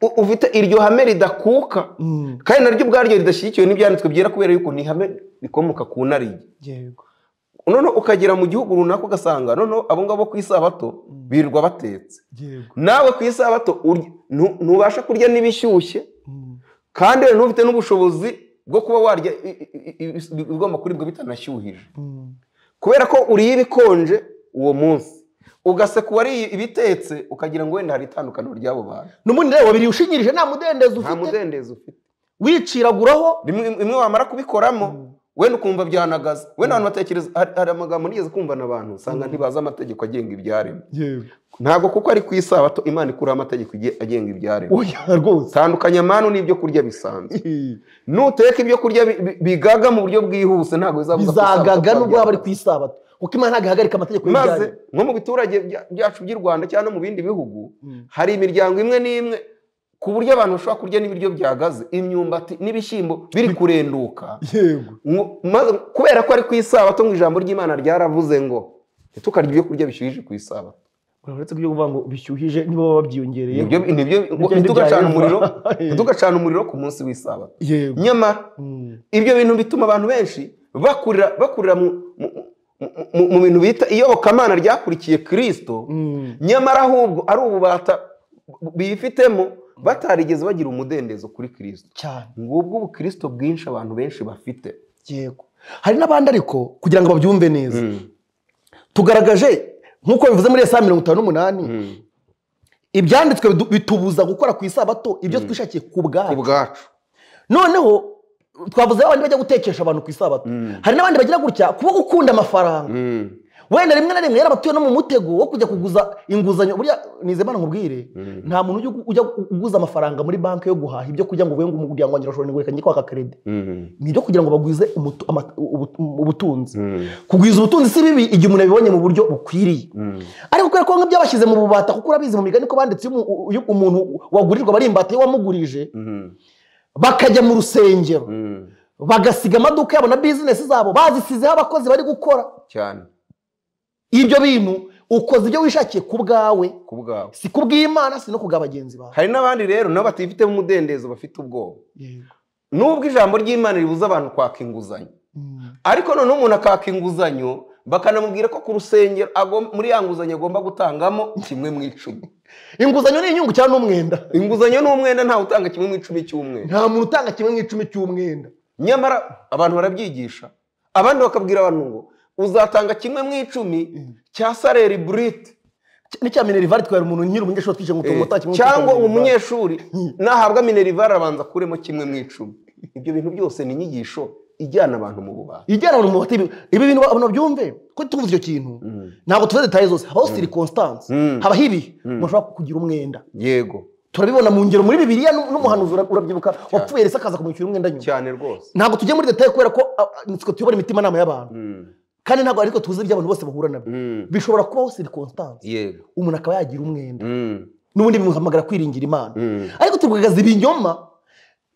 A: u- ufite iryo hame ridakuka
B: Mm.
A: kandi naryo ubwaryo ridashyigikiwe n'ibyanditswe byera kubera yuko ni ihame rikomoka ku narige
B: yego
A: noneho ukagera mu gihugu runaka ugasanga noneho abo ngabo ku isabato birirwa batetse
B: yego
A: nawe ku isabato urya- ntu- ntubasha kurya n'ibishyushye
B: Mm.
A: kandi we ntufite n'ubushobozi bwo kuba warya i- i- i- i- ibigomba kuribwa bitanashyuhije
B: Mm.
A: kubera ko uriye ibikonje uwo munsi ugaseka uwariye ibitetse ukagira ngo wenda hari itandukaniro ry'abo bantu
B: n'ubundi rero wabiriye ushingirije nta
A: nta
B: mudendezo ufite
A: mudendezo ufite
B: wiciraguraho
A: rimwe imwe wamara kubikoramo wenda ukumva byanagaza wenda abantu batekereza hari hari amagambo nigeze kumva n'abantu usanga ntibazi amategeko agenga ibyaremwe
B: yego
A: ntabwo kuko ari ku isabato imana ikuraho amategeko ige- agenga ibyaremwe
B: oya rwose
A: tandukanya manu n'ibyo kurya bisanzwe nuteka ibyo kurya bi- bi- bigaga mu buryo bwihuse ntabwo bizabuza ku isabato
B: bizagaga
A: kuba
B: nubwo waba ari
A: byabaho.
B: ku isabato kuko imana ntabwo ihagarika amategeko
A: maze
B: y'ibyaha
A: nko mu biturage bya- byacu by'i rwanda cyangwa no mu bindi bihugu hari imiryango imwe n'imwe ku buryo abantu bashobora kurya n'ibiryo byagaze imyumbati n'ibishyimbo biri kurenduka
B: yego
A: Ngo- maze kubera ko ari ku isabato ngo ijambo ry'imana ryaravuze ngo ntitukarye ibyo kurya bishyushije ku isabato
B: uretse ko ibyo kuvuga ngo bishyuhije nibo baba babyiyongereye
A: nibyo nibyo ngo
B: bindi
A: ntitugacane
B: byaremba.
A: umuriro ntitugacane umuriro ku munsi w'isabato
B: yego
A: nyamara
B: Mm.
A: ibyo bintu bituma abantu benshi bakurira bakurira mu mu- mu- mu bintu bita iyobokamana ryakurikiye kirisito
B: Mm.
A: nyamara ahubwo ari ububata bifitemo batarigeze bagira umudendezo kuri kirisito
B: cyane
A: ngubwo ubukristo bwinshi abantu benshi bafite
B: yego hari n'abandi ariko kugira ngo babyumve neza tugaragaje nk'uko bivuze muri saa mirongo itanu n'umunani ibyanditswe bidu- bitubuza gukora ku isabato ibyo twishakiye ku bwacu
A: ubwacu
B: noneho twavuze abandi bajya gutekesha abantu ku isabato hari n'abandi bagira gutya kuba gukunda amafaranga wenda rimwe na rimwe yarabatuye no mu mutego wo kujya kuguza inguzanyo buriya nizemana nkubwire nta muntu ujya ujya uguza amafaranga muri banki yo guhaha ibyo kurya ngo uvuye ngo umuryango wanjye urashobora ngo reka njye kwaka kerede ni ibyo kugira ngo bagwize umutu- ama- ubu- ubutunzi kugwiza ubutunzi si bibi igihe umuntu abibonye mu buryo bukwiriye ariko kubera ko bamwe byabashyize mu bubata kuko urabizi mu migani ko banditse iyo umu- iyo umuntu wagurirwa bari imbata iyo wamugurije bakajya mu rusengero bagasiga amaduka yabo na bizinesi zabo bazisizeho abakozi bari gukora
A: cyane
B: ibyo bintu ukoze ibyo wishakiye ku bwawe
A: ku bwabo
B: si ku bw'imana si no ku bwa bagenzi bawe
A: hari n'abandi rero nabo batifitemo umudendezo bafite ubwoba
B: Yego.
A: nubwo ijambo ry'imana ribuza abantu kwaka inguzanyo
B: Mm.
A: ariko noneho umuntu akaka inguzanyo bakanamubwira ko ku rusengero agom- muri ya nguzanyo agomba gutangamo kimwe mu icumi
B: inguzanyo ni inyungu cyangwa ni umwenda
A: inguzanyo ni umwenda ntawe utanga kimwe mu icumi cy'umwenda
B: nta muntu utanga kimwe mu icumi cy'umwenda
A: nyamara abantu barabyigisha abandi bakabwira abantu ngo uzatanga kimwe mu icumi cya sareri burite
B: ni cya minerivare twari umuntu nyiri umunyeshuri twishe ngo
A: Eh,
B: tumutake
A: cyangwa umunyeshuri nahabwa minerivare arabanza akuremo kimwe mu icumi ibyo bintu byose ni inyigisho ijyana abantu mu bubata
B: ijyana abantu mu batibi ibi bintu abantu babyumve ko tuvuze icyo kintu ntabwo tuvuze detaye zose habaho sirikonsitansi
A: Mm.
B: habaho ibihe umuntu ashobora kugira umwenda
A: yego
B: turabibona mu ngero muri bibiriya nu- n'umuhanuzi ura- urabyibuka wapfuye rese akaza kumwishyura umwenda nyuma
A: cyane rwose
B: ntabwo tujya muri detaye kubera ko a- a- nitwe tuyobora imitimanama y'abantu kandi ntabwo ariko tuzi ibyo abantu bose bahura nabyo bishobora kubaho sirikonsitansi
A: yego
B: umuntu akaba yagira umwenda
A: Mm.
B: n'ubundi bimuhamagara kwiringira imana
A: Mm.
B: ariko tugaragaza ibinyoma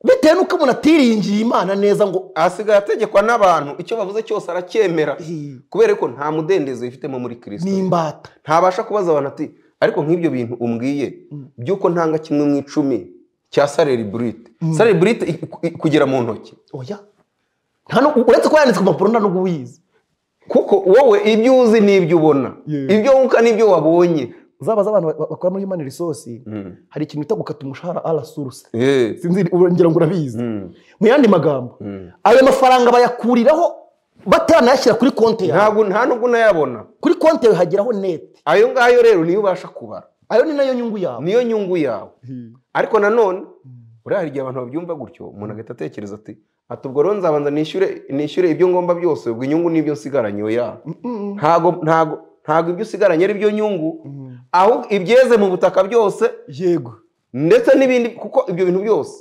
B: bitewe n'uko umuntu atiringiye imana neza ngo
A: asigaye ategekwa n'abantu icyo bavuze cyose aracyemera
B: "Hi,
A: kubera ko nta mudendezo yifitemo muri
B: ni
A: kirisito
B: imbata
A: ntabasha kubaza abantu ati ariko nk'ibyo bintu umbwiye by'uko ntanga kimwe mu icumi cya sareri burite sareri burite kugera mu ntoki
B: oya nta nu- uretse ko yanditse ku mpapuro nta nubwo ubizi
A: kuko wowe ibyo uzi n'ibyo ubona
B: Yeah.
A: ibyo wunguka n'ibyo wabonye
B: uzabaza abantu ba- bakora muri human resource
A: Mm.
B: hari ikintu bita gukata umushahara arasuruse
A: Eh.
B: sinzi ngira ngo urabizi
A: Mm.
B: mu yandi magambo
A: Mm.
B: ayo mafaranga bayakuriraho batanayashyira kuri konti yawe
A: ntabwo nta nubwo unayabona
B: kuri konti yawe hageraho neti
A: ayo ngayo rero niyo ubasha kubara
B: ayo ni nayo nyungu yawe
A: niyo nyungu yawe ariko nanone buriya hari igihe abantu babyumva gutyo umuntu agahita atekereza ati ati ubwo rero nzabanza nishyure nishyure ibyo ngomba byose ubwo inyungu n'ibyo nsigaranye oya ntago ntago ntago ibyo usigaranye ari byo nyungu ahubwo ibyeze mu butaka byose
B: yego
A: ndetse n'ibindi kuko ibyo bintu byose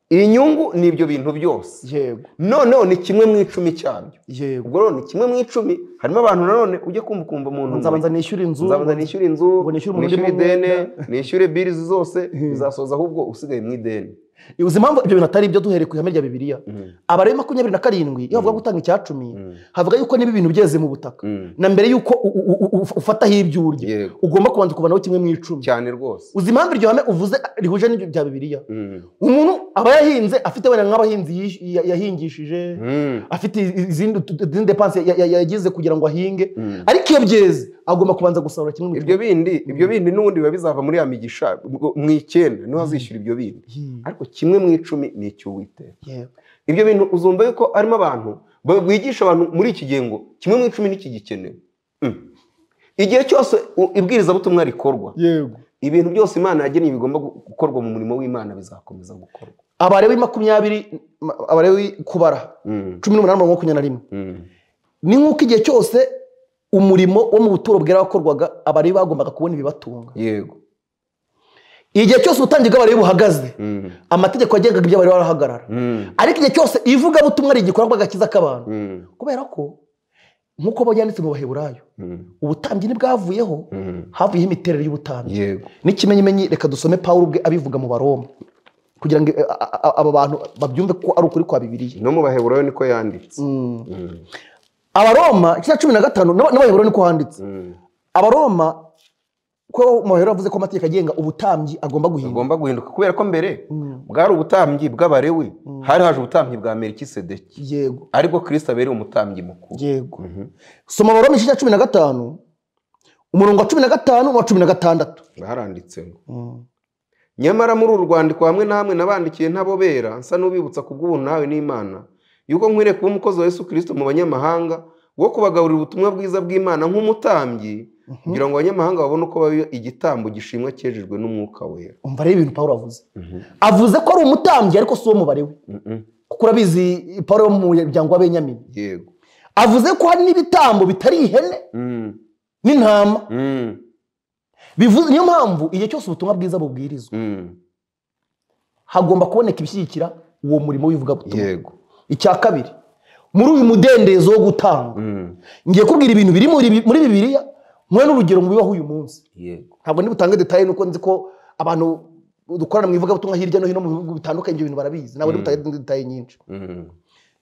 A: inyungu ni ibyo bintu byose
B: yego
A: noneho ni kimwe mu icumi cyabyo
B: yego
A: ubwo rero ni kimwe mu icumi harimo abantu nanone ujya kumva ukumva umuntu
B: nzabanza nishyure inzu
A: nzabanza nishyure inzu
B: ngo nishyure umuntu
A: nishyure
B: urimo
A: ideni
B: umwenda. nishyure
A: nishyure birizi zose bizasoza ahubwo usigaye mu ideni
B: uzi impamvu ibyo bintu atari ibyo duhereye ku ihame rya bibiliya abara makumyabiri na karindwi iyo bavuga gutanga icya cumi havuga yuko niba ibintu byeze mu butaka
A: Mm.
B: na mbere yuko u- u- u- u- ufataho ibyo urya
A: Yego.
B: ugomba kubanza ukubanaho kimwe mu icumi
A: cyane rwose
B: uzi impamvu iryo hame uvuze rihuje n'ibyo bya bibiliya
A: Mm.
B: umuntu aba yahinze afite wenda nk'abahinzi yish- ya- yahingishije
A: Mm.
B: afite iz- izindi utu- izindi depanse ya- ya- yagize kugira ngo ahinge
A: Mm.
B: ariko iyo byeze agomba kubanza gusarura kimwe mu
A: ibyo
B: icumi
A: bindi ibyo bindi n'ubundi biba bizava muri ya migisha mu icyenda niho azishyura ibyo bindi
B: Hmm.
A: ariko kimwe mu icumi ni icy'uwiteka
B: Yego.
A: ibyo bintu uzumva yuko harimo abantu ba- bigisha abantu muri iki gihe ngo kimwe mu icumi ntikigikenewe Mm. igihe cyose u- ibwirizabutumwa rikorwa
B: yego
A: ibintu byose imana yagennye bigomba gu- gukorwa mu murimo w'imana bizakomeza gukorwa
B: abarewi makumyabiri ma- abarewi kubara
A: Mm.
B: cumi n'umunani mirongo makumyabiri na rimwe
A: Mm.
B: ni nk'uko igihe cyose umurimo wo mu buturo bwarakorwaga abarewi bagombaga kubona ibibatunga
A: yego
B: igihe cyose ubutangiye bw'abarewi buhagaze
A: Mm.
B: amategeko yagengaga ibyo bari barahagarara
A: Mm.
B: ariko igihe cyose ivugabutumwa ari igikorwa agakiza k'abantu
A: Mm.
B: kubera ko nk'uko byanditse mu baheburayo
A: Mm.
B: ubutambyi ntibwavuyeho
A: Mm.
B: havuyeho imiterere y'ubutambyi
A: yego
B: n'ikimenyimenyi reka dusome pawulo ubwe abivuga mu baroma kugira ngo eh, a- a- aba bantu babyumve ko ari ukuri kwa bibiliya
A: no mu baheburayo niko yanditse Mm.
B: abaroma igice cya cumi na gatanu n'aba- n'abaheburayo niko handitse
A: Mm.
B: abaroma ko mu baheburayo bavuze ko amategeko agenga ubutambyi agomba guhinduka
A: bugomba guhinduka kubera ko mbere bwari ubutambyi bw'abarewi hari haje ubutambyi bwa merikisedeki
B: yego
A: aribwo kirisito abereye umutambyi mukuru
B: yego soma abaroma igice cya cumi na gatanu umurongo wa cumi na gatanu n'uwa cumi na gatandatu
A: baharanditse ngo nyamara muri uru rwandiko hamwe na hamwe nabandikiye ntabobera nsa n'ubibutsa ku bw'ubuntu nawe n'imana yuko nkwiriye kuba umukozi wa yesu kirisito mu banyamahanga wo kubagaburira ubutumwa bwiza bw'imana nk'umutambyi kugira ngo abanyamahanga babone uko baba igitambo gishimwa cyejejwe n'umwuka wera
B: umva rero ibintu pawulo avuze avuze ko ari umutambyi ariko si uwo mubare we
A: Mhm.
B: kuko urabizi pawulo wo mu muryango w'abenyamini
A: yego
B: avuze ko hari n'ibitambo bitari ihene
A: Mm.
B: n'intama
A: Mm.
B: bivuze niyo mpamvu igihe cyose ubutumwa bwiza bubwirizwa
A: Mm.
B: hagomba kuboneka ibishyigikira uwo murimo w'ivugabutumwa
A: yego
B: icya kabiri muri uyu mudendezo wo gutanga
A: Mm.
B: ngiye kubwira ibintu biri muri muri bibiliya mwe n'urugero mu bibaho uyu munsi
A: yego
B: ntabwo ndibutange detaye nuko nzi ko abantu dukorana mu ivugabutumwa hirya no hino mu bihugu bitandukanye ibyo bintu barabizi ntabwo ndibutange detaye nyinshi
A: Mm.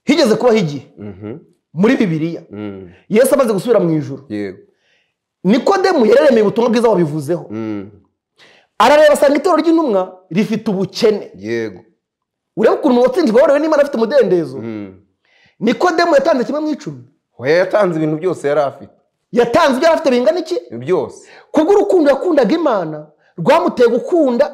B: higeze kubaho igihe
A: Mhm.
B: muri bibiliya
A: Mm.
B: yesu amaze gusubira mu ijuru
A: yego
B: nikodemu yaremeye ubutumwa bwiza wabivuzeho
A: Mm.
B: arareba asanga itorero ry'intumwa rifite ubukene
A: yego
B: urebe ukuntu uwatsinzwe warewe n'imana afite umudendezo
A: Mm.
B: nikodemu yatanze kimwe mu icumi
A: Hoya yatanze ibintu byose yari afite
B: yatanze ibyo yari afite bingana iki
A: byose
B: kubw'urukundo yakundaga imana rwamuteye gukunda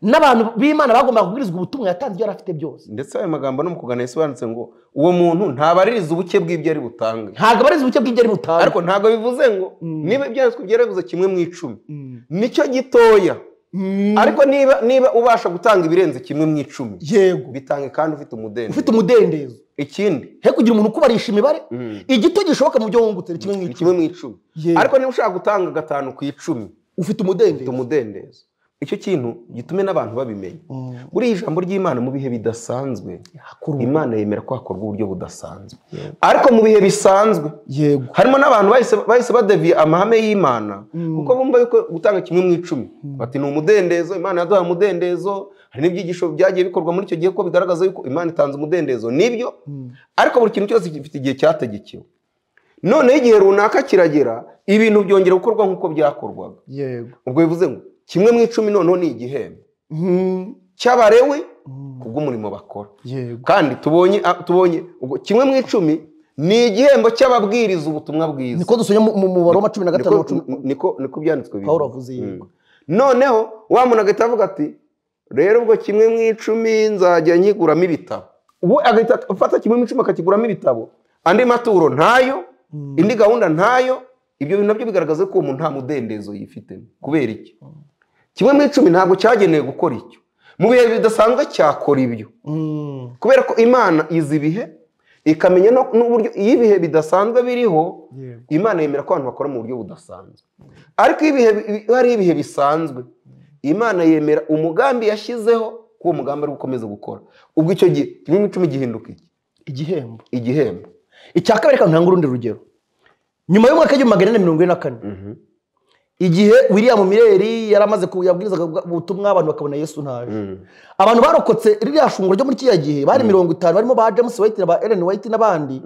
B: n'abantu b'imana bagombaga kubwirizwa ubutumwa yatanze ibyo yari afite byose
A: ndetse ayo magambo no mu kuganira yasobanutse ngo uwo muntu ntabaririza ubuke bw'ibyo ari butange
B: ntabwo abariza ubuke bw'ibyo ari butange
A: ariko ntabwo bivuze ngo
B: Mm.
A: niba ibyanditswe byaravuze kimwe mu icumi
B: Mm.
A: nicyo gitoya
B: Mm.
A: ariko niba niba ubasha gutanga ibirenze kimwe mu icumi
B: yego
A: bitange kandi ufite umudendezo
B: ufite umudendezo
A: ikindi
B: he kugira umuntu ukubarisha imibare
A: Mm.
B: igito gishoboka mu byo wungutse ni kimwe mu
A: ni
B: icumi
A: kimwe mu icumi
B: Yego.
A: ariko niba ushaka gutanga gatanu ku icumi
B: ufite
A: ufite
B: umudendezo
A: umudendezo icyo kintu gitume n'abantu babimenya
B: Mm.
A: buriya ijambo ry'imana mu bihe bidasanzwe
B: Hakuru.
A: imana yemera ko hakorwa uburyo budasanzwe ariko mu bihe bisanzwe
B: yego
A: harimo n'abantu bahise bahise badeviye amahame y'imana kuko bumva yuko gutanga kimwe mu icumi bati ni umudendezo imana yaduha umudendezo hari n'ibyigisho byagiye bikorwa muri icyo gihe ko bigaragaza yuko imana itanze umudendezo nibyo ariko buri kintu cyose gifite igihe cyategekewe noneho igihe runaka kiragera ibintu byongera gukorwa nk'uko byakorwaga
B: yego
A: ubwo bivuze ngo kimwe mu icumi noneho ni igihembo
B: Mm.
A: cy'abarewe kubw'umurimo bakora
B: yego
A: kandi tubonye a- tubonye ubwo kimwe mu icumi ni igihembo cy'ababwiriza ubutumwa bwiza
B: niko dusubira mu mubare wa cumi na gatanu
A: niko
B: wa cumi
A: niko- niko byanditswe bivuga.
B: Pawulo avuze
A: Mm.
B: yego
A: noneho wa muntu agahita avuga ati rero ubwo kimwe mu icumi nzajya nkiguramo ibitabo we agahita afata kimwe mu icumi akakiguramo ibitabo andi maturo ntayo indi gahunda ntayo ibyo bintu nabyo bigaragaza ko uwo muntu nta mudendezo yifitemo kubera iki kimwe mu icumi ntabwo cyagenewe gukora icyo mu bihe bidasanzwe cyakora ibyo
B: Mm.
A: kubera ko imana izi ibihe ikamenya no- n'uburyo iyo ibihe bidasanzwe biriho
B: Yego.
A: imana yemera ko abantu bakora mu buryo budasanzwe ariko iyo ibihe bi- iyo hari ibihe bisanzwe imana yemera umugambi yashyizeho ko uwo mugambi ari gukomeza gukora ubwo icyo gihe kimwe mu icumi gihinduka iki
B: igihembo
A: igihembo
B: icya kabiri reka ntanga urundi rugero nyuma y'umwaka w'igihumbi magana inani mirongo ine na kane igihe william mireri yari amaze ku- yabwirizaga ubwa- ubutumwa abantu bakabona yesu ntaje abantu barokotse ririya shunguro ryo muri kiriya gihe bari mirongo itanu barimo ba james white na ba ellen white n'abandi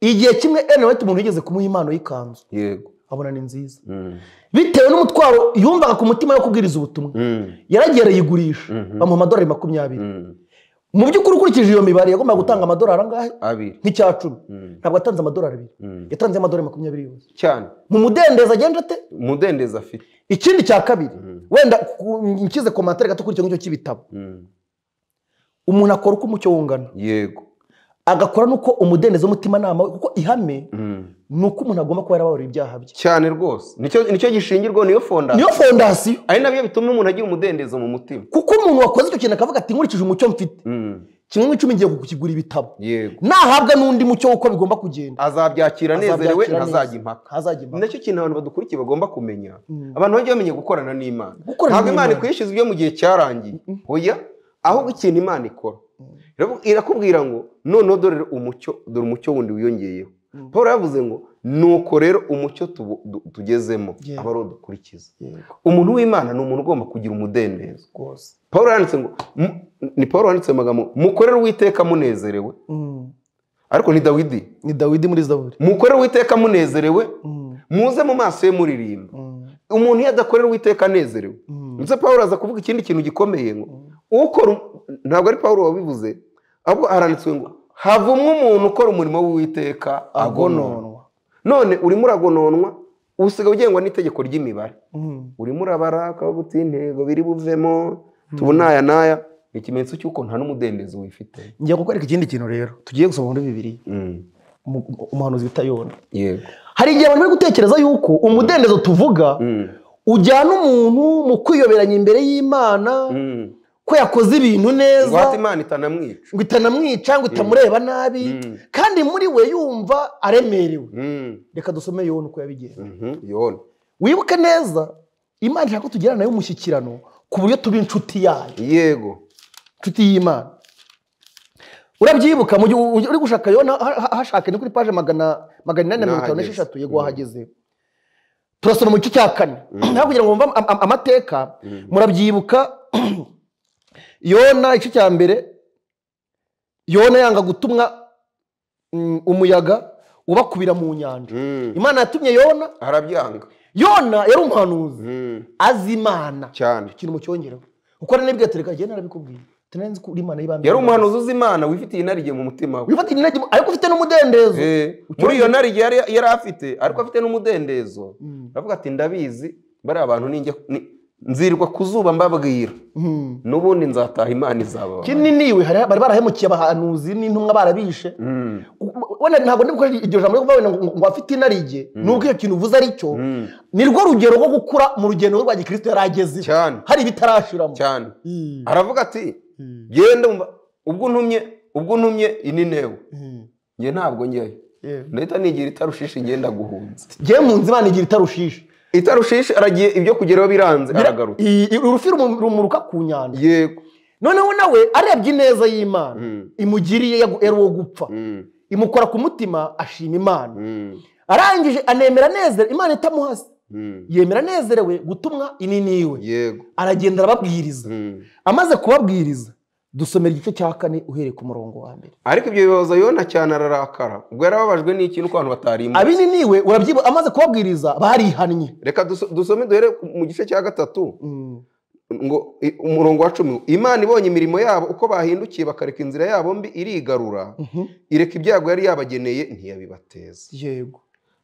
B: igihe kimwe ellen white umuntu yigeze kumuha impano y'ikanzu
A: yego
B: abona ni nziza bitewe n'umutwaro yumvaga ku mutima wo kubwiriza ubutumwa yaragiye arayigurisha bamuha amadorari makumyabiri mu by'ukuri ukurikije iyo mibare yagombaga gutanga amadorari angahe
A: abiri
B: nk'icya cumi
A: Mm.
B: ntabwo atanze amadorari abiri
A: Mm.
B: yatanze amadorari makumyabiri yose
A: cyane
B: mu mudendezo agenda ate
A: umudendezo afite
B: ikindi cya kabiri wenda ku- nshyize komantere gato kuri icyo ngicyo cy'ibitabo
A: Mm.
B: umuntu akora uko umucyo wungana
A: yego
B: agakora n'uko umudendezo w'umutimanama we kuko ihame
A: Mm.
B: ni uko umuntu agomba kuba yarababarira ibyaha bye
A: cyane rwose nicyo nicyo gishingirwaho niyo fondasiyo
B: niyo fondasiyo
A: ari nabyo bituma umuntu agira umudendezo mu mutima
B: kuko umuntu wakoze icyo kintu akavuga ati nkurikije umucyo mfite
A: Mm.
B: kimwe n'icumi ngiye kukigura ibitabo
A: yego
B: nahabwa n'undi mucyo w'uko bigomba kugenda
A: azabyakira anezerewe
B: Azabyakira neza.
A: ntazajya impaka
B: ntazajya impaka
A: nacyo kintu abantu badukurikiye bagomba kumenya
B: Mm.
A: abantu bajya bamenya gukorana n'imana
B: Gukorana
A: ntabwo imana
B: n'Imana.
A: ikwishyuza ibyo mu gihe cyarangiye oya ahubwo ikintu imana ikora Iravu- irakubwira ngo noneho dore umucyo dore umucyo wundi wiyongeyeho paul yavuze ngo nuko rero umucyo tubu- du- tugezemo
B: Yego.
A: aba ari uwo dukurikiza
B: Yego,
A: umuntu w'imana ni umuntu ugomba kugira umudendezo
B: rwose
A: paul yanditse ngo mu- ni paul wanditse ayo magambo mukorere uwiteka munezerewe
B: Mm.
A: ariko ni dawidi
B: ni dawidi muri zaburi
A: mukorere uwiteka munezerewe
B: Mm.
A: muze mu maso ye muririmba
B: Mm.
A: umuntu iyo adakorera uwiteka anezerewe
B: Mm.
A: ndetse paul aza kuvuga ikindi kintu gikomeye ngo ukora um- ntabwo ari paul wabivuze ahubwo haranditswe ngo havumwe umuntu ukora umurimo w'uwiteka agononwa
B: agononwa
A: none urimo uragononwa usiga ugengwa n'itegeko ry'imibare
B: Mm.
A: urimo urabara ukaba uti intego biri buvemo tubona aya n'aya ni ikimenyetso cy'uko nta n'umudendezo wifite
B: ngiye kukwereka ikindi kintu rero tugiye gusoma muri bibiri umuhanuzi bita yona
A: yego
B: hari igihe abantu bari gutekereza yuko umudendezo tuvuga
A: Mm.
B: ujyana umuntu mu kwiyoberanya imbere y'imana
A: Mm.
B: ko yakoze ibintu neza
A: ingwate imana itanamwica
B: ngo itanamwica ngo itamureba nabi
A: Mm.
B: kandi muri we yumva aremerewe
A: Mm.
B: reka dusome yona uko yabigenza
A: Mhm. yona
B: wibuke neza imana ishaka ko tugirana nayo umushyikirano ku buryo tuba inshuti yayo
A: yego
B: inshuti y'imana urabyibuka mu gihe u- uri gushaka yona ha- ha- hashaka ni kuri paje magana magana inani na mirongo itanu
A: Nahageze.
B: n'esheshatu yego wahageze turasoma mu gice cya kane naho kugira ngo mwumve am- am- amateka murabyibuka yona igice cya mbere yona yanga gutumwa mm, umuyaga ubakubira mu nyanja imana yatumye yona
A: arabyanga
B: yona yari umuhanuzi
A: Mm,
B: azi imana
A: cyane
B: ikintu mucyongereho kuko nari nibwiye tureka agenda narabikubwiye tunarenze ko uri imana y'ibambe
A: yari umuhanuzi uzi imana wifitiye inarijye mu mutima we
B: wifatira intege ariko ufite n'umudendezo
A: Eh, muri iyo narige yari yari afite ariko afite n'umudendezo
B: Mm.
A: aravuga ati ndabizi bariya bantu ninjya ni- nzirwa ku zuba mbabwira
B: Mhm.
A: n'ubundi nzataha imana izaba
B: kinini niwe hari- bari barahemukiye abahanuzi n'intumwa barabishe
A: Mm,
B: wenda ntabwo ndi gukora iryo jambo ryo kuvuga ngo ngo afite inarijye nubwo iyo kintu uvuze ari cyo
A: mm.
B: ni rwo rugero rwo gukura mu rugendo rwa gikristo yari agezeho
A: cyane
B: hari ibitarashiramo
A: cyane
B: Mm.
A: aravuga ati
B: Mm.
A: genda umva ubwo ntumye ubwo ntumye ininewe
B: Mm.
A: njye ntabwo njyayo
B: Yeah.
A: ndahita nigira itarushishi ngenda guhunza
B: jye mu nzu imana igira itarushishe
A: itarushishi aragiye ibyo kugeraho biranze aragaruka
B: I- i- urufi rumu- rumuruka ku nyanja
A: yego
B: noneho nawe arebye ineza y'imana
A: Mm,
B: imugiriye yagu- yari uwo gupfa
A: mm,
B: imukora ku mutima ashima imana
A: mm,
B: arangije anemera anezere imana itamuhase
A: mm.
B: yemera anezerewe gutumwa inini iwe
A: yego
B: aragenda arababwiriza
A: Mm.
B: amaze kubabwiriza dusomera igice cya kane uhereye ku murongo wa mbere
A: ariko ibyo bibaza yona cyane ararakara ubwo yarababajwe n'ikintu ko abantu batarimba
B: abininiwe urabyibuha amaze kubabwiriza barihannye
A: reka duso- dusome duhere mu gice cya gatatu ngo i- umurongo wa cumi imana ibonye imirimo yabo uko bahindukiye bakareka inzira yabo mbi irigarura
B: Mhm.
A: ireka ibyago yari yabageneye ntiyabibateza
B: yego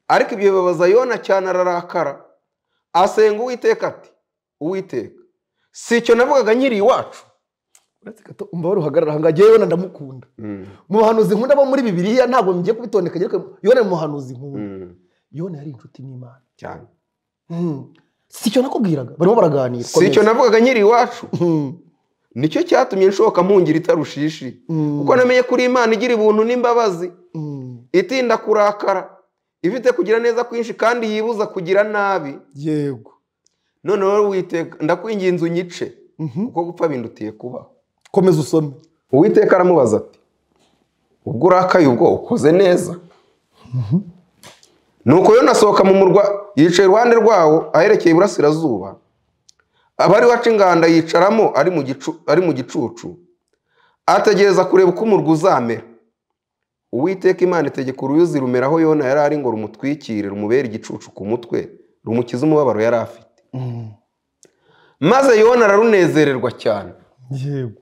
A: ariko ibyo bibabaza yona cyane ararakara asenga uwiteka ati uwiteka si icyo navugaga nkiri iwacu
B: uretse gato umva baruhagarara ahangaha ngewe yona ndamukunda mu bahanuzi nkunda bo muri bibiriya ntabwo ngiye kubitondeka ariko yona ni umuhanuzi nkunda
A: Mm,
B: yona yari inshuti n'imana
A: cyane
B: Mhm. si icyo nakubwiraga barimo baraganira
A: si icyo navugaga nkiri iwacu
B: Mhm.
A: nicyo cyatumye nshoka mpungira itarushishi
B: Mhm.
A: kuko namenye ko uri imana igira ubuntu n'imbabazi
B: Mhm.
A: itinda kurakara ifite kugira neza kwinshi kandi yibuza kugira nabi
B: yego
A: noneho wowe uwiteka ndakwinginze unyice
B: Mhm.
A: kuko gupfa bindutiye kubaho
B: komeza usome
A: uwiteka aramubaza ati ubwo urakaye ubwo ukoze neza nuko yona asohoka mu murwa yicaye iruhande rwawo aherekeye iburasirazuba abari waca inganda yicaramo ari mu gicu- ari mu gicucu ategereza kureba uko umurwa uzamera uwiteka imana itegeka uruyuzi rumeraho yona yari ari ngo rumutwikire rumubere igicucu ku mutwe rumukize umubabaro yari afite maze yona ararunezererwa cyane
B: yego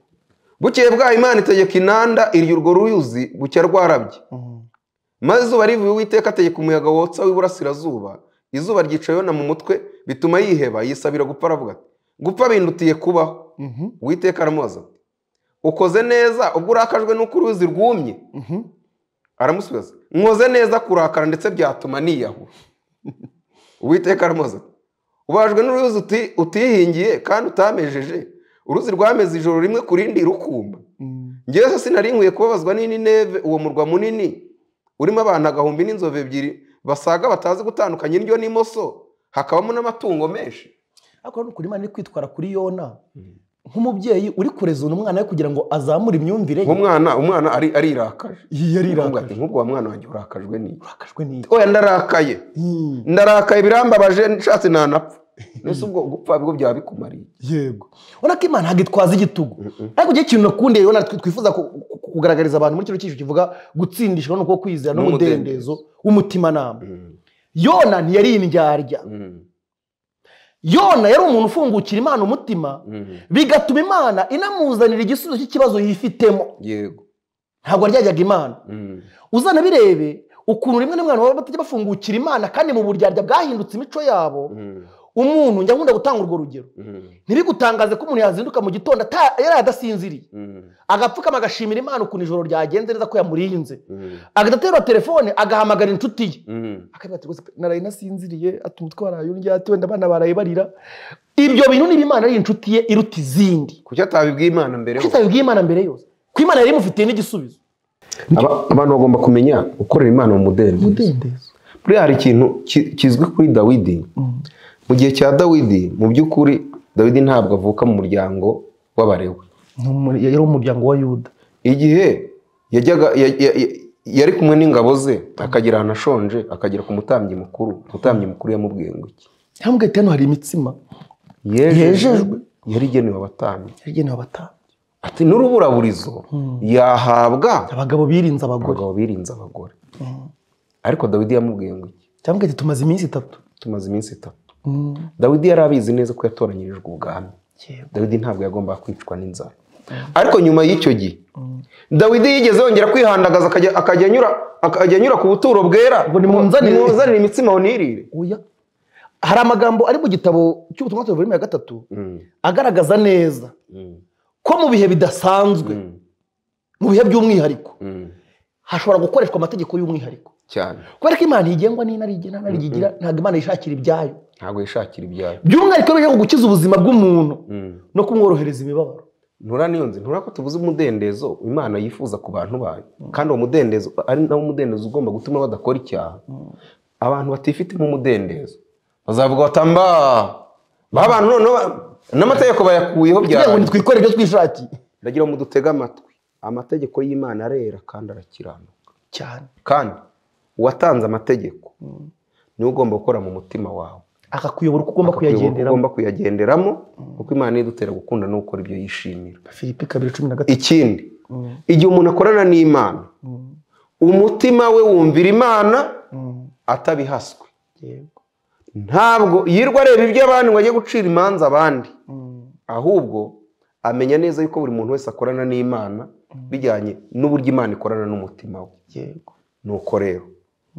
A: bukeye bwaho imana itegeka inanda iryo urwo ruyuzi bucya rwarabye maze izuba rivuye uwiteka ategeka umuyaga wotsa w'iburasirazuba izuba ryica yona mu mutwe bituma yiheba yisabira gupfa aravuga ati gupfa bindutiye kubaho uwiteka aramubaza ati ukoze neza ubwo urakajwe n'uko uruyuzi rwumye aramusubiza nkoze neza kurakara ndetse byatuma niyahura uwiteka aramubaza ati ubajwe n'uruyuzi uti- utihingiye kandi utamejeje uruzi rwameze ijoro rimwe ku rindi rukumba ngewe se sinari nkwiye kubabazwa n'inineve uwo murwa munini urimo abantu agahumbi n'inzovu ebyiri basaga batazi gutandukanya indyo n'imoso hakabamo n'amatungo menshi
B: ariko ni ukuri imana iri kwitwara kuri yona nk'umubyeyi uri kurezona umwana we kugira ngo azamure imyumvire ye
A: nk'umwana umwana ari arirakaje
B: Iyi
A: Aravuga
B: yarirakaje
A: ati, nk'ubwo wa mwana wanjye urakajwe ni
B: urakajwe n'iki
A: oya ndarakaye
B: Hmm,
A: ndarakaye birambabaje nshatse nanapfa mbese ubwo gupfa bigo byaba bikumariye
B: yego urabona ko imana ntabwo itwaza igitugu ariko igihe ikintu nakundiye yona twi- twifuza ku- ku- kugaragariza abantu muri kino cyiciro kivuga gutsindishwa no kuba kwizera
A: N'umudendezo.
B: n'umudendezo w'umutimanama yona ntiyari indyarya yona yari umuntu ufungukira imana umutima bigatuma imana inamuzanira igisubizo cy'ikibazo yifitemo
A: yego
B: ntabwo aryayaga imana
A: Mm.
B: uzanabirebe ukuntu rimwe na rimwe abantu baba batajya bafungukira imana kandi mu buryarya bwahindutse imico yabo
A: Mm.
B: umuntu njya nkunda gutanga urwo rugero
A: Mm.
B: ntibigutangaze ko umuntu yazinduka mu gitondo ata- yari adasinziriye
A: Mm.
B: agapfukama agashimira imana ukuntu ijoro ryagenze neza ko yamurinze
A: Mm.
B: agahita aterura telefone agahamagara inshuti ye
A: Mm.
B: akabwira ati rwose pe, naraye nasinziriye ati umutwe waraye undyate wenda abana baraye barira ibyo bintu niba imana ari inshuti ye iruta izindi
A: kuki atabibwiye imana mbere
B: kuko itabibwiye imana mbere yose ko imana yari imufitiye n'igisubizo
A: Aba- abantu bagomba kumenya gukorera imana mu mudendezo
B: umudendezo
A: buriya hari ikintu ki- kizwi kuri dawidi mu gihe cya dawidi mu by'ukuri dawidi ntabwo avuka mu muryango w'abarewe
B: Ni umu- yari umuryango wa yuda
A: igihe yajyaga ya- ya- ya- yari kumwe n'ingabo ze akagera ahantu ashonje akagera ku mutambyi mukuru umutambyi mukuru yamubwiye ngo iki
B: yamubwiye ati hano hari imitsima Yejejwe.
A: yari igenewe abatambyi
B: yagenewe abatambyi
A: ati n'uruburaburizo yahabwa
B: abagabo birinze abagore
A: abagabo birinze abagore ariko dawidi yamubwiye ngo iki
B: cyangwa ati tumaze iminsi itatu
A: tumaze iminsi itatu
B: Mm.
A: dawidi yari abizi neza ko yatoranyirijwe ubwami
B: Yego.
A: dawidi ntabwo yagombaga kwicwa n'inzara ariko nyuma y'icyo gihe dawidi yigeze yongera kwihandagaza akajya- akajya anyura akajya anyura ku buturo bwera
B: Ngo nimunzanire.
A: nimunzanire imitsima unirire
B: Oya. hari amagambo ari mu gitabo cy'ubutumwa tuvuye ya gatatu agaragaza neza ko mu bihe bidasanzwe mu bihe by'umwihariko hashobora gukoreshwa amategeko y'umwihariko
A: cyane
B: kubera ko imana ntigengwa n'inari igira nari igira ntabwo imana yishakira ibyayo
A: ntabwo yishakira ibyayo
B: by'umwihariko iyo bije gukiza ubuzima bw'umuntu
A: Mm.
B: no kumworohereza imibabaro
A: ntura niyo nzi ntura ko tuvuze umudendezo imana yifuza ku bantu bayo kandi uwo mudendezo ari nawo mudendezo ugomba gutuma badakora icyaha abantu batifitemo umudendezo bazavuga bati mba ba bantu noneho ba- n'amategeko bayakuyeho
B: kugira ngo
A: byarangije
B: nitwikore ibyo twishakiye
A: ndagira ngo mudutege amatwi amategeko y'imana arera kandi arakiranuka
B: cyane
A: kandi uwatanze amategeko niwe ugomba gukora mu mutima wawe
B: akakuyobora uko
A: Akakuyobora
B: ugomba
A: uko
B: kuyagenderamo
A: ugomba kuyagenderamo kuko imana idutera gukunda no gukora ibyo yishimira
B: filipi kabiri cumi na gatatu
A: ikindi igihe umuntu akorana n'imana umutima we wumvira imana atabihaswe
B: yego
A: ntabwo yirirwa areba ibyo abandi ngo ajye gucira imanza abandi ahubwo amenya neza yuko buri muntu wese akorana n'imana bijyanye n'uburyo imana ikorana n'umutima we
B: yego
A: nuko rero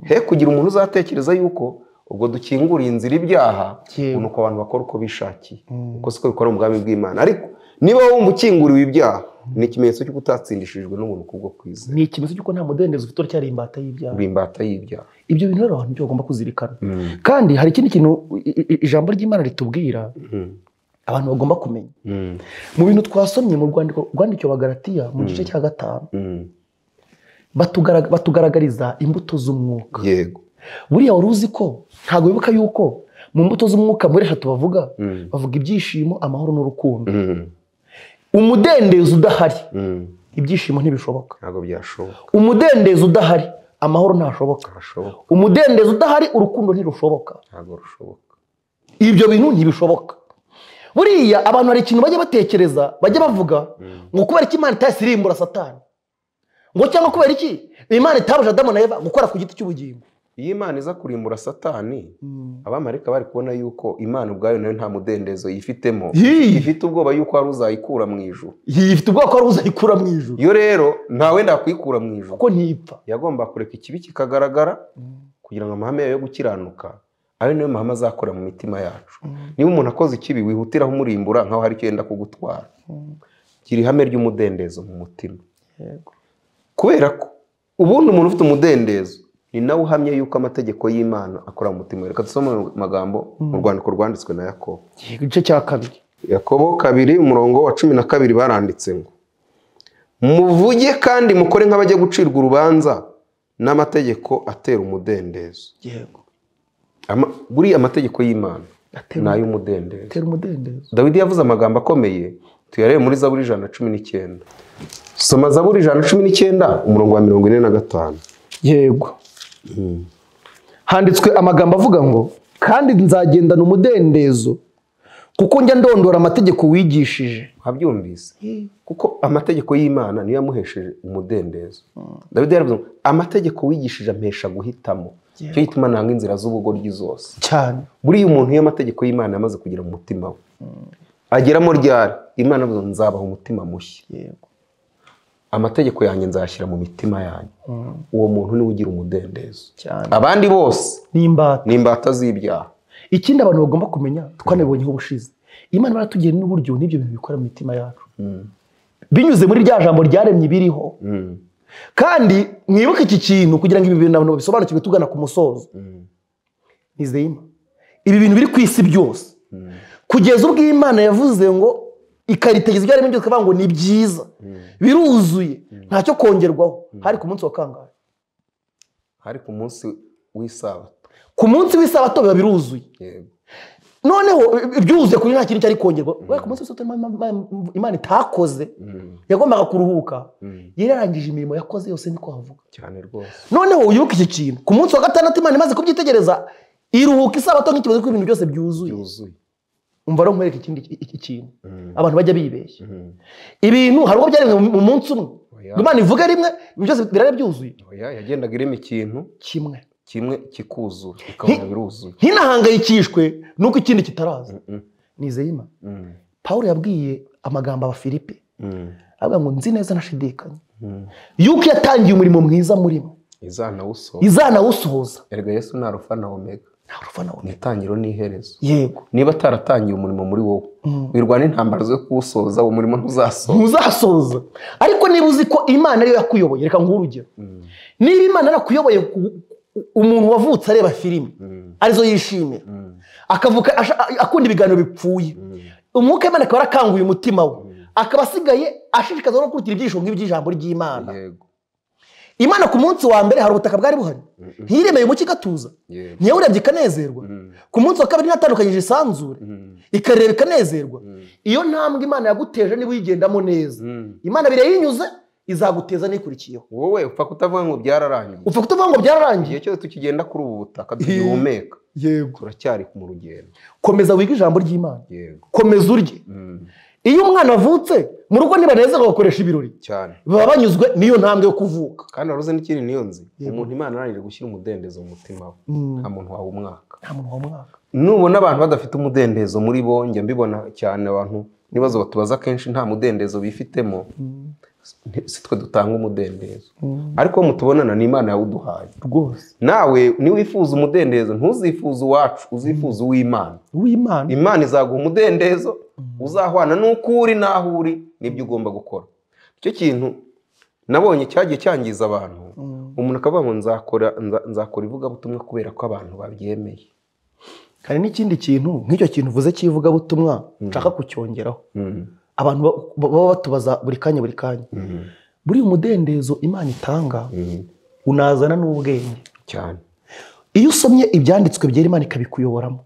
A: he kugira umuntu uzatekereza yuko ubwo dukinguriye inzira ibyaha
B: Yewe.
A: nuko abantu bakora uko bishakiye uko siko bikora mu bwami bw'imana ariko niba wumva ukinguriwe ibyaha ni ikimenyetso cy'uko utatsindishijwe n'ubuntu kubwo kwizera
B: ni ikimenyetso cy'uko nta mudendezo ufite uracyari imbata y'ibyaha
A: uri imbata y'ibyaha
B: ibyo bintu rero abantu byo bagomba kuzirikana kandi hari ikindi kintu i- i- ijambo ry'imana ritubwira abantu bagomba kumenya mu bintu twasomye mu rwandiko rwandikiwe abagaratiya mu gice cya gatanu batugara- batugaragariza imbuto z'umwuka
A: yego
B: buriya wari uzi ko ntabwo wibuka yuko mu mbuto z'umwuka muri eshatu bavuga
A: Mm.
B: bavuga ibyishimo amahoro n'urukundo
A: Mm.
B: umudendezo udahari
A: Mm.
B: ibyishimo ntibishoboka
A: ntabwo byashoboka
B: umudendezo udahari amahoro ntashoboka
A: ntashoboka
B: umudendezo udahari urukundo ntirushoboka
A: ntabwo rushoboka
B: ibyo bintu ntibishoboka buriya abantu hari ikintu bajya batekereza bajya bavuga ngo kubera iki imana itayisirimbura satani ngo cyangwa kubera iki imana itabuje adamu na eva gukora ku giti cy'ubugingo
A: iyo imana iza kurimbura satani abamarika bari kubona yuko imana ubwayo nayo nta mudendezo yifitemo
B: Yii.
A: ifite ubwoba yuko hari uzayikura mu ijuru
B: iyi ifite ubwoko wari uzayikura mu ijuru
A: iyo rero ntawe ndakwikura mu ijuru
B: kuko ntipfa
A: yagomba kureka ikibi kikagaragara kugira ngo amahame yayo yo gukiranuka ayo niyo mahame azakora mu mitima yacu niba umuntu akoze ikibi wihutiraho umurimbura nkaho hari icyo yenda kugutwara gira ihame ry'umudendezo mu mutima kubera ko ubundi umuntu ufite umudendezo ni nawe uhamya yuko amategego y'imana akora mu mutima we reka dusome mu magambo mu rwandiko rwanditswe na yakobo
B: igice cya kabiri
A: yakobo kabiri umurongo wa cumi na kabiri baranditse ngo muvuge kandi mukore nk'abajya gucirwa urubanza n'amategeko atera umudendezo
B: yego
A: Ama- buriya amategeko y'imana
B: Atera
A: ni ay'umudendezo
B: tera umudendezo
A: dawidi yavuze amagambo akomeye tuyarebe muri zaburi ijana na cumi n'icyenda soma zaburi ijana na cumi n'icyenda umurongo wa mirongo ine na gatanu
B: yego handitswe amagambo avuga ngo kandi nzagendana umudendezo kuko njya ndondora amategeko wigishije
A: wabyumvise kuko amategeko y'imana niyo yamuhesheje umudendezo dawidi yaravuze ngo amategeko wigishije ampesha guhitamo icyo gituma nanga inzira z'ubugoryi zose
B: cyane
A: buriya umuntu iyo amategeko y'imana amaze kugira mu mutima we ageramo ryari imana avuze ngo nzabaha umutima mushya
B: yego
A: amategeko yanjye nzayashyira mu mitima yanyu uwo muntu niwe ugira umudendezo
B: cyane
A: abandi bose
B: n'imbata
A: ni imbata z'ibyaha
B: ikindi abantu bagomba kumenya twanabibonyeho ubushize imana baratugena n'uburyo n'ibyo bintu bikora mu mitima yacu binyuze muri rya jambo ryaremye ibiriho kandi mwibuke iki kintu kugira ngo ibi bintu abantu babisobanukirwe tugana ku musozo nizeyima ibi bintu biri ku isi byose kugeza ubwo imana yavuze ngo ikaritegeza ibyo yaremye byose ikavuga ngo ni byiza biruzuye ntacyo kongerwaho hari ku munsi wa kangahe
A: hari ku munsi w'isabato
B: ku munsi w'isabato biba biruzuye
A: yego
B: noneho byuzuye kuri nta kintu cyari kongerwa kubera ko umunsi w'isabato Imana- Imana- imana itakoze yagombaga kuruhuka yari yarangije imirimo yakoze yose niko havuga
A: cyane rwose
B: noneho uyibuke iki kintu ku munsi wa gatandatu imana imaze kubyitegereza iruhuka isabato nk'ikibazo ko ibintu byose byuzuye
A: byuzuye
B: umva rero nkwereka ikindi iki- iki kintu abantu bajya bibeshya ibintu hari ubwo byaremwe mu- mu munsi umwe
A: Oya.
B: ngo imana ivuge rimwe ibintu byose birare byuzuye
A: Oya, yagendaga irema ikintu
B: kimwe
A: kimwe kikuzura ukabona
B: Nti-
A: biruzuye
B: ntinahangayikishwe nuko ikindi kitaraza
A: Mm,
B: nizeye imana
A: mm,
B: paul yabwiye amagambo abafilipi
A: mm,
B: avuga ngo nzi neza ntashidikanya
A: mm.
B: yuko yatangiye umurimo mwiza muri bo
A: izanawusohora
B: izanawusohoza
A: erega yesu ni arufa na omega
B: nta rufa nawe
A: ni itangiro n'iherezo
B: yego
A: niba ataratangiye umurimo muri wowe
B: Mm.
A: wirwana intambara zo kuwusoza uwo murimo ntuzasoza
B: ntuzasoza ariko niba uzi ko imana ariyo yakuyoboye reka nguhe urugero
A: Mm,
B: niba imana yarakuyoboye ku- umuntu wavutse areba filime
A: mm,
B: arizo yishimira
A: mm,
B: akavuka asha- akunda ibiganiro bipfuye
A: mm,
B: umwuka w'imana akaba yarakanguye umutima we
A: Mm.
B: akaba asigaye ashishikazwa no gukurikira ibyigisho nk'iby'ijambo ry'imana
A: yego
B: imana ku munsi wa mbere hari ubutaka bwari buhari
A: Mm,
B: ntiyiremeye umucyo igatuza
A: yego
B: ntiyawurebye ikanezerwa
A: Mm,
B: ku munsi wa kabiri natandukanyije isanzure
A: mm,
B: ikareba ikanezerwa
A: mm,
B: iyo ntambwe imana yaguteje niba uyigendamo neza
A: mm.
B: imana birayinyuze izaguteza n'ikurikiyeho
A: wowe upfa kutavuga ngo byararangiye
B: upfa kutuvuga ngo byararangiye
A: igihe cyose tukigenda kuri ubu butaka tugihumeka
B: yego
A: turacyari mu rugendo
B: komeza wige ijambo ry'imana
A: yego
B: komeza urye
A: Mm,
B: iyo umwana avutse mu rugo nibanezerwa bakoresha ibirori
A: cyane
B: baba banyuzwe n'iyo ntambwe yo kuvuka
A: kandi waruze n'ikindi niyo nzi
B: Yego.
A: umuntu imana arangije gushyira umudendezo mu mutima we nta
B: nta
A: muntu wawumwaka
B: muntu wa mwaka
A: nubona abantu badafite umudendezo muri bo njya mbibona cyane abantu n'ibibazo batubaza kenshi nta mudendezo bifitemo nti- si twe dutanga umudendezo ariko uwo mutubonana ni imana yawuduhaye
B: rwose
A: nawe niwifuza umudendezo ntuzifuze uwacu uzifuze uw'imana
B: uw'imana
A: imana izaguha umudendezo uzahwana n'uko uri n'aho uri nibyo ugomba gukora icyo kintu nabonye cyagiye cyangiza abantu umuntu akavuga ngo nzakora nza- nzakora ivugabutumwa kubera ko abantu babyemeye
B: hari n'ikindi kintu nk'icyo kintu uvuze cy'ivugabutumwa nshaka kucyongeraho abantu ba- baba batubaza buri kanya buri kanya buriya umudendezo imana itanga unazana n'ubwenge
A: cyane
B: iyo usomye ibyanditswe byera imana ikabikuyoboramo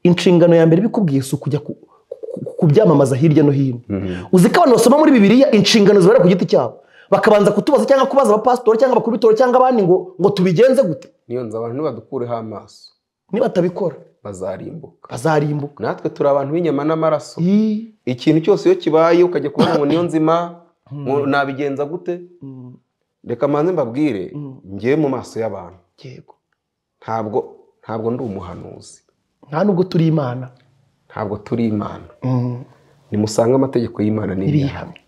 B: inshingano ya mbere bikubwiye si ukujya ku- ku- ku- kubyamamaza hirya no hino uzi ko abantu basoma muri bibiliya inshingano zibera ku giti cyabo bakabanza kutubaza cyangwa kubaza abapasitori cyangwa abakubitoro cyangwa abandi ngo ngo tubigenze gute
A: niyo nzu abantu nibadukureho amaso
B: nibatabikora
A: bazarimbuka
B: bazarimbuka
A: natwe turi abantu b'inyama n'amaraso
B: Ii.
A: ikintu cyose iyo kibaye ukajya kubona ngo niyo nzima ngo nabigenza gute
B: Mm,
A: reka manze mbabwire
B: Mm.
A: ngewe mu maso y'abantu
B: yego
A: ntabwo ntabwo ndi umuhanuzi
B: nta nubwo turi imana
A: ntabwo turi imana
B: Mm,
A: nimusange amategeko y'imana n'ibihamya
B: ibihamye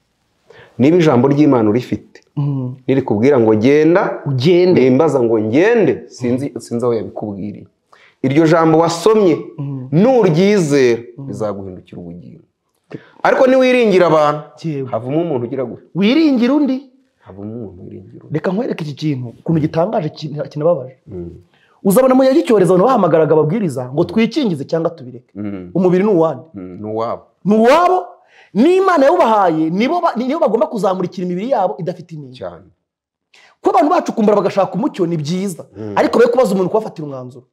A: niba ijambo ry'imana urifite
B: Mm,
A: nirikubwira ngo genda
B: ugende
A: nimbaza ngo ngende sinzi sinzi aho yabikubwiriye iryo jambo wasomye
B: Mm.
A: nuryizera bizaguhindukira ubugingo ariko niwiringira abantu
B: Yego.
A: havamo umuntu ugira gutya
B: wiringira undi
A: havamo umuntu wiringira undi
B: reka nkwereke iki kintu ukuntu gitangaje kin- kinababaje
A: Mm.
B: uzabona mu gihe cy'icyorezo abantu bahamagaraga ababwiriza ngo twikingize cyangwa tubireke
A: Mm.
B: umubiri ni uwande
A: Mm. ni uwabo
B: ni uwabo n'imana yawubahaye nibo ba- nibo bagomba kuzamurikira imibiri yabo idafite inenge
A: cyane
B: kuba abantu bacukumbura bagashaka umucyo ni byiza
A: Mm.
B: ariko be kubaza umuntu kubafatira umwanzuro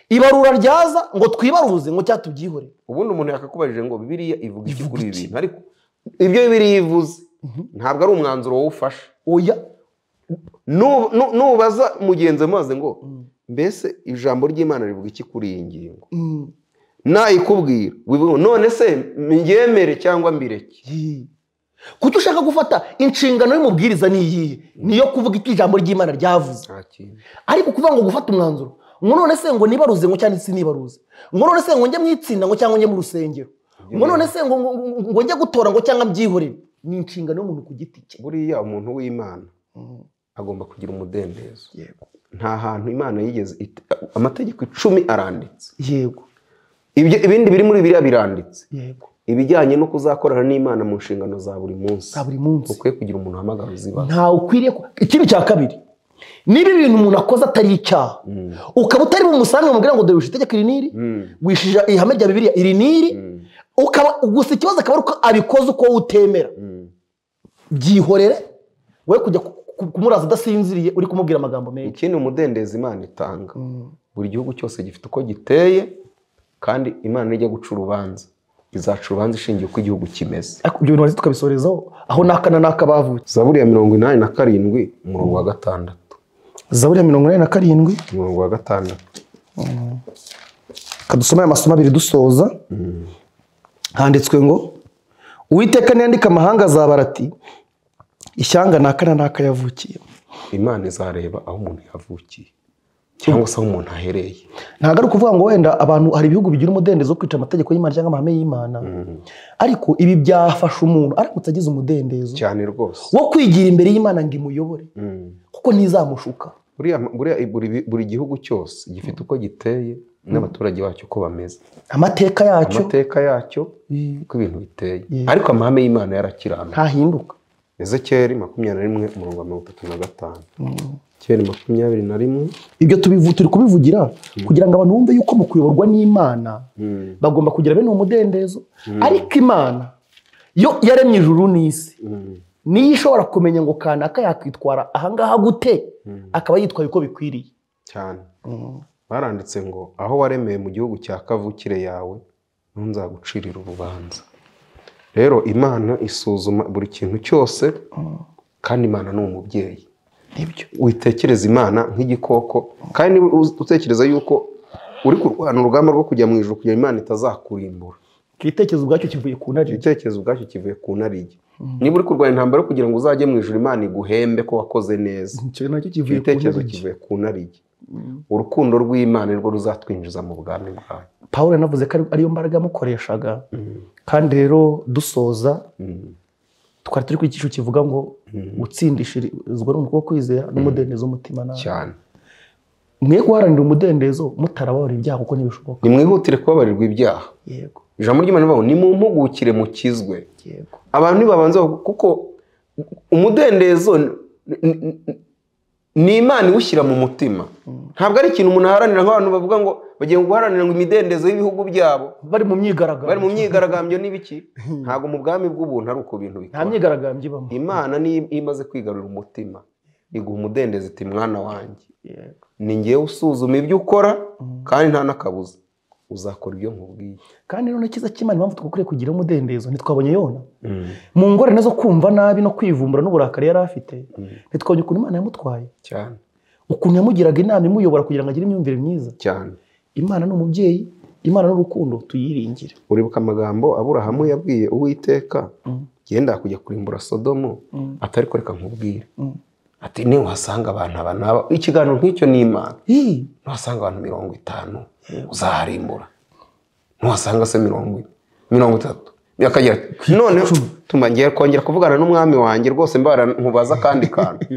B: ibarura ryaza ngo twibaruze ngo cyangwa tubyihore
A: ubundi umuntu yakakubajije ngo bibiriya ivuga iki
B: Ivuga
A: kuri ibi
B: iki?
A: bintu ariko ibyo bibiriya ivuze ntabwo ari umwanzuro wawufashe
B: oya
A: Nu- nu- nubaza mugenzi wawe mubaze ngo mbese ijambo ry'imana rivuga iki kuri iyi ngingo
B: Mm.
A: nayikubwira wivuga ngo, none se mbyemere cyangwa mbireke
B: Yee. kuki ushaka gufata inshingano y'umubwiriza ni iyihe niyo kuvuga icyo ijambo ry'imana ryavuze
A: nta kintu
B: ariko kuvuga ngo gufata umwanzuro ngo none se ngo nibaruze ngo cyangwa sinibaruze ngo none se ngo njye mu itsinda ngo cyangwa njye mu rusengero ngo none se ngo, ngo, ngo- ngo njye gutora ngo cyangwa mbyihorere ni inshingano y'umuntu ku giti cye
A: buriya umuntu w'imana agomba kugira umudendezo
B: yego
A: nta hantu imana yigeze it- amategeko icumi aranditse
B: yego
A: Ibyo- ibindi biri muri biriya biranditse
B: yego
A: ibijyanye no kuzakorana n'imana mu nshingano za buri munsi
B: za buri munsi
A: ukwiye kugira umuntu uhamagara uzibaza
B: ntawe ukwiriye ku- ikibi cya kabiri niba ibintu umuntu akoze atari icyaha ukaba utari bumusange bamubwira ngo dore wishe itegeko iri n'iri wishije ihame rya bibiliya iri n'iri ukaba gusa ikibazo akaba ari uko abikoze uko wowe utemera byihorere wowe kujya ku- ku- kumuraza udasinziriye uri kumubwira amagambo menshi
A: ikindi umudendezo imana itanga buri gihugu cyose gifite uko giteye kandi imana nijya guca urubanza izaca urubanza ishingiye uko igihugu kimeze
B: ariko ibyo bintu warangiza tukabisorezaho aho n'aka na n'aka bavutse
A: zaburi ya mirongo inani na karindwi umurongo wa gatandatu
B: zaburi ya mirongo inani na karindwi
A: umurongo wa gatandatu
B: kadusoma aya masomo abiri dusoza handitswe ngo uwiteka niyandika amahanga azabara ati ishyanga ni aka na n'aka yavukiye
A: imana izareba aho umuntu yavukiye cyangwa se aho umuntu ahereye
B: ntabwo ari ukuvuga ngo wenda abantu hari ibihugu bigira umudendezo wo kwica amategeko y'imana cyangwa amahame y'imana ariko ibi byafasha umuntu aramutse agize umudendezo
A: cyane rwose
B: wo kwigira imbere y'imana ngo imuyobore
A: Mm.
B: kuko ntizamushuka
A: Buriya- buriya buri buri gihugu cyose gifite uko giteye n'abaturage bacyo uko bameze
B: amateka yacyo
A: amateka yacyo uko ibintu biteye
B: Yeah.
A: ariko amahame y'imana yarakiranutse
B: ntahinduka
A: ezekeri makumyabiri na rimwe umurongo wa mirongo itatu na gatanu kera makumyabiri na rimwe
B: ibyo tubivu- turi kubivugira kugira ngo abantu bumve yuko mu kuyoborwa n'imana bagomba kugira bene uwo mudendezo ariko imana yo yaremye ijuru n'isi
A: Mm.
B: niyo ishobora kumenya ngo kanaka yakwitwara ahangaha gute akaba yitwaye uko bikwiriye
A: cyane baranditse ngo aho waremeye mu gihugu cya kavukire yawe niho nzagucirira urubanza rero imana isuzuma buri kintu cyose kandi imana ni umubyeyi
B: nibyo
A: witekereza imana nk'igikoko kandi niba uz- utekereza yuko uri kurwana urugamba rwo kujya mu ijuru kugira ngo imana itazakurimbura
B: icyo gitekerezo ubwacyo kivuye ku ntare
A: ibitekerezo ubwacyo kivuye ku narige niba uri kurwana intambara yo kugira ngo uzajye mu ijuru imana iguhembe ko wakoze neza
B: icyo nacyo kivuye ku
A: igitekerezo
B: ntare
A: kivuye ku narige urukundo rw'imana nirwo ruzatwinjiza mu bwami bwayo
B: paul yanavuze ko ari- ariyo mbaraga yamukoreshaga kandi rero dusoza twari turi ku cyiciro kivuga ngo gutsindishirizwa n'umwuka wo kwizera n'umudendezo w'umutima nabi
A: cyane
B: mwe guharanira umudendezo mutarababarira ibyaha kuko ntibishoboka
A: nimwihutire kubabarirwa ibyaha
B: yego
A: ijambo ry'imana rivuga ngo nimumpugukire mukizwe
B: yego
A: abantu ntibabanza bavuga- kuko umudendezo n- n- n- ni imana iwushyira mu mutima ntabwo ari ikintu umuntu aharanira nk'abantu bavuga ngo bagiye guharanira ngo imidendezo y'ibihugu byabo
B: bari mu myigaragambyo
A: bari mu myigaragambyo n'ibiki ntabwo mu bwami bw'ubuntu ari uko bintu
B: nta
A: bikora
B: myigaragambyo ibamo
A: imana niyo imaze kwigarurira umutima iguha umudendezo iti mwana wanjye
B: Yego.
A: ni ngewe usuzuma ibyo ukora kandi nta n'akabuza uzakora ibyo nkubwiye
B: kandi rero icyiza cy'imana impamvu twakwiye kugira umudendezo ntitwabonye yona mu ngorane zo kumva nabi no kwivumbura n'uburakari yari afite ntitwabonye ukuntu imana yamutwaye
A: cyane
B: ukuntu yamugiraga inama imuyobora kugira ngo agire imyumvire myiza
A: cyane
B: imana ni umubyeyi imana n'urukundo tuyiringire
A: uribuka amagambo aburahamu yabwiye uwiteka genda kujya kurimbura sodomo atari ko reka nkubwire
B: Mm.
A: ati niwahasanga abantu aba n'aba ikiganiro nk'icyo ni imana
B: Ii,
A: nuhasanga abantu mirongo itanu uzaharimbura nuhasanga se mirongo ine mirongo itatu akagira ati, noneho tuma ngiye kongera kuvugana n'umwami wanjye rwose mbara nkubaza akandi kantu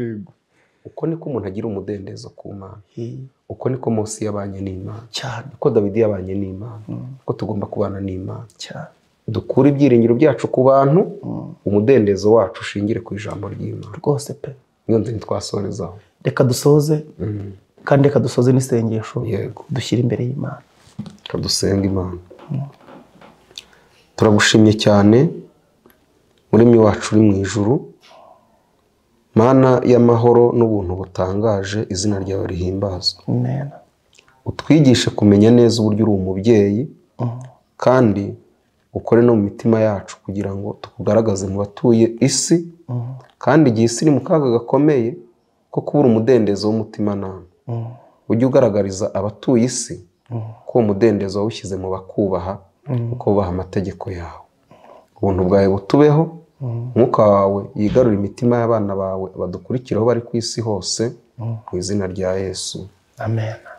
A: uko niko umuntu agira umudendezo ku mana
B: ii,
A: uko niko munsi yabanye n'imana
B: cyane
A: uko dawidi yabanye n'imana uko tugomba kubana n'imana
B: cyane
A: dukure ibyiringiro byacu ku bantu
B: Mm.
A: umudendezo wacu ushingire ku ijambo ry'imana
B: rwose pe
A: niyo nzira twasorezaho
B: reka dusoze kandi reka dusoze n'isengesho
A: yego
B: dushyira imbere y'imana
A: dusenga imana turagushimye cyane muremyi wacu uri mu ijuru mana y'amahoro n'ubuntu butangaje izina ryawe rihimbazwa
B: Amen.
A: utwigishe kumenya neza uburyo uri umubyeyi kandi ukore no mu mitima yacu kugira ngo tukugaragaze mu batuye isi kandi igihe isi iri mu kaga gakomeye ko kubura umudendezo w'umutimanama
B: Mm.
A: ujye ugaragariza abatuye isi ko uwo mudendezo wawushyize mu bakubaha kuko bubaha amategeko yawe ubuntu bwawe butubeho umwuka wawe yigarure imitima y'abana bawe badukurikira aho bari ku isi hose mu izina rya yesu
B: Amen.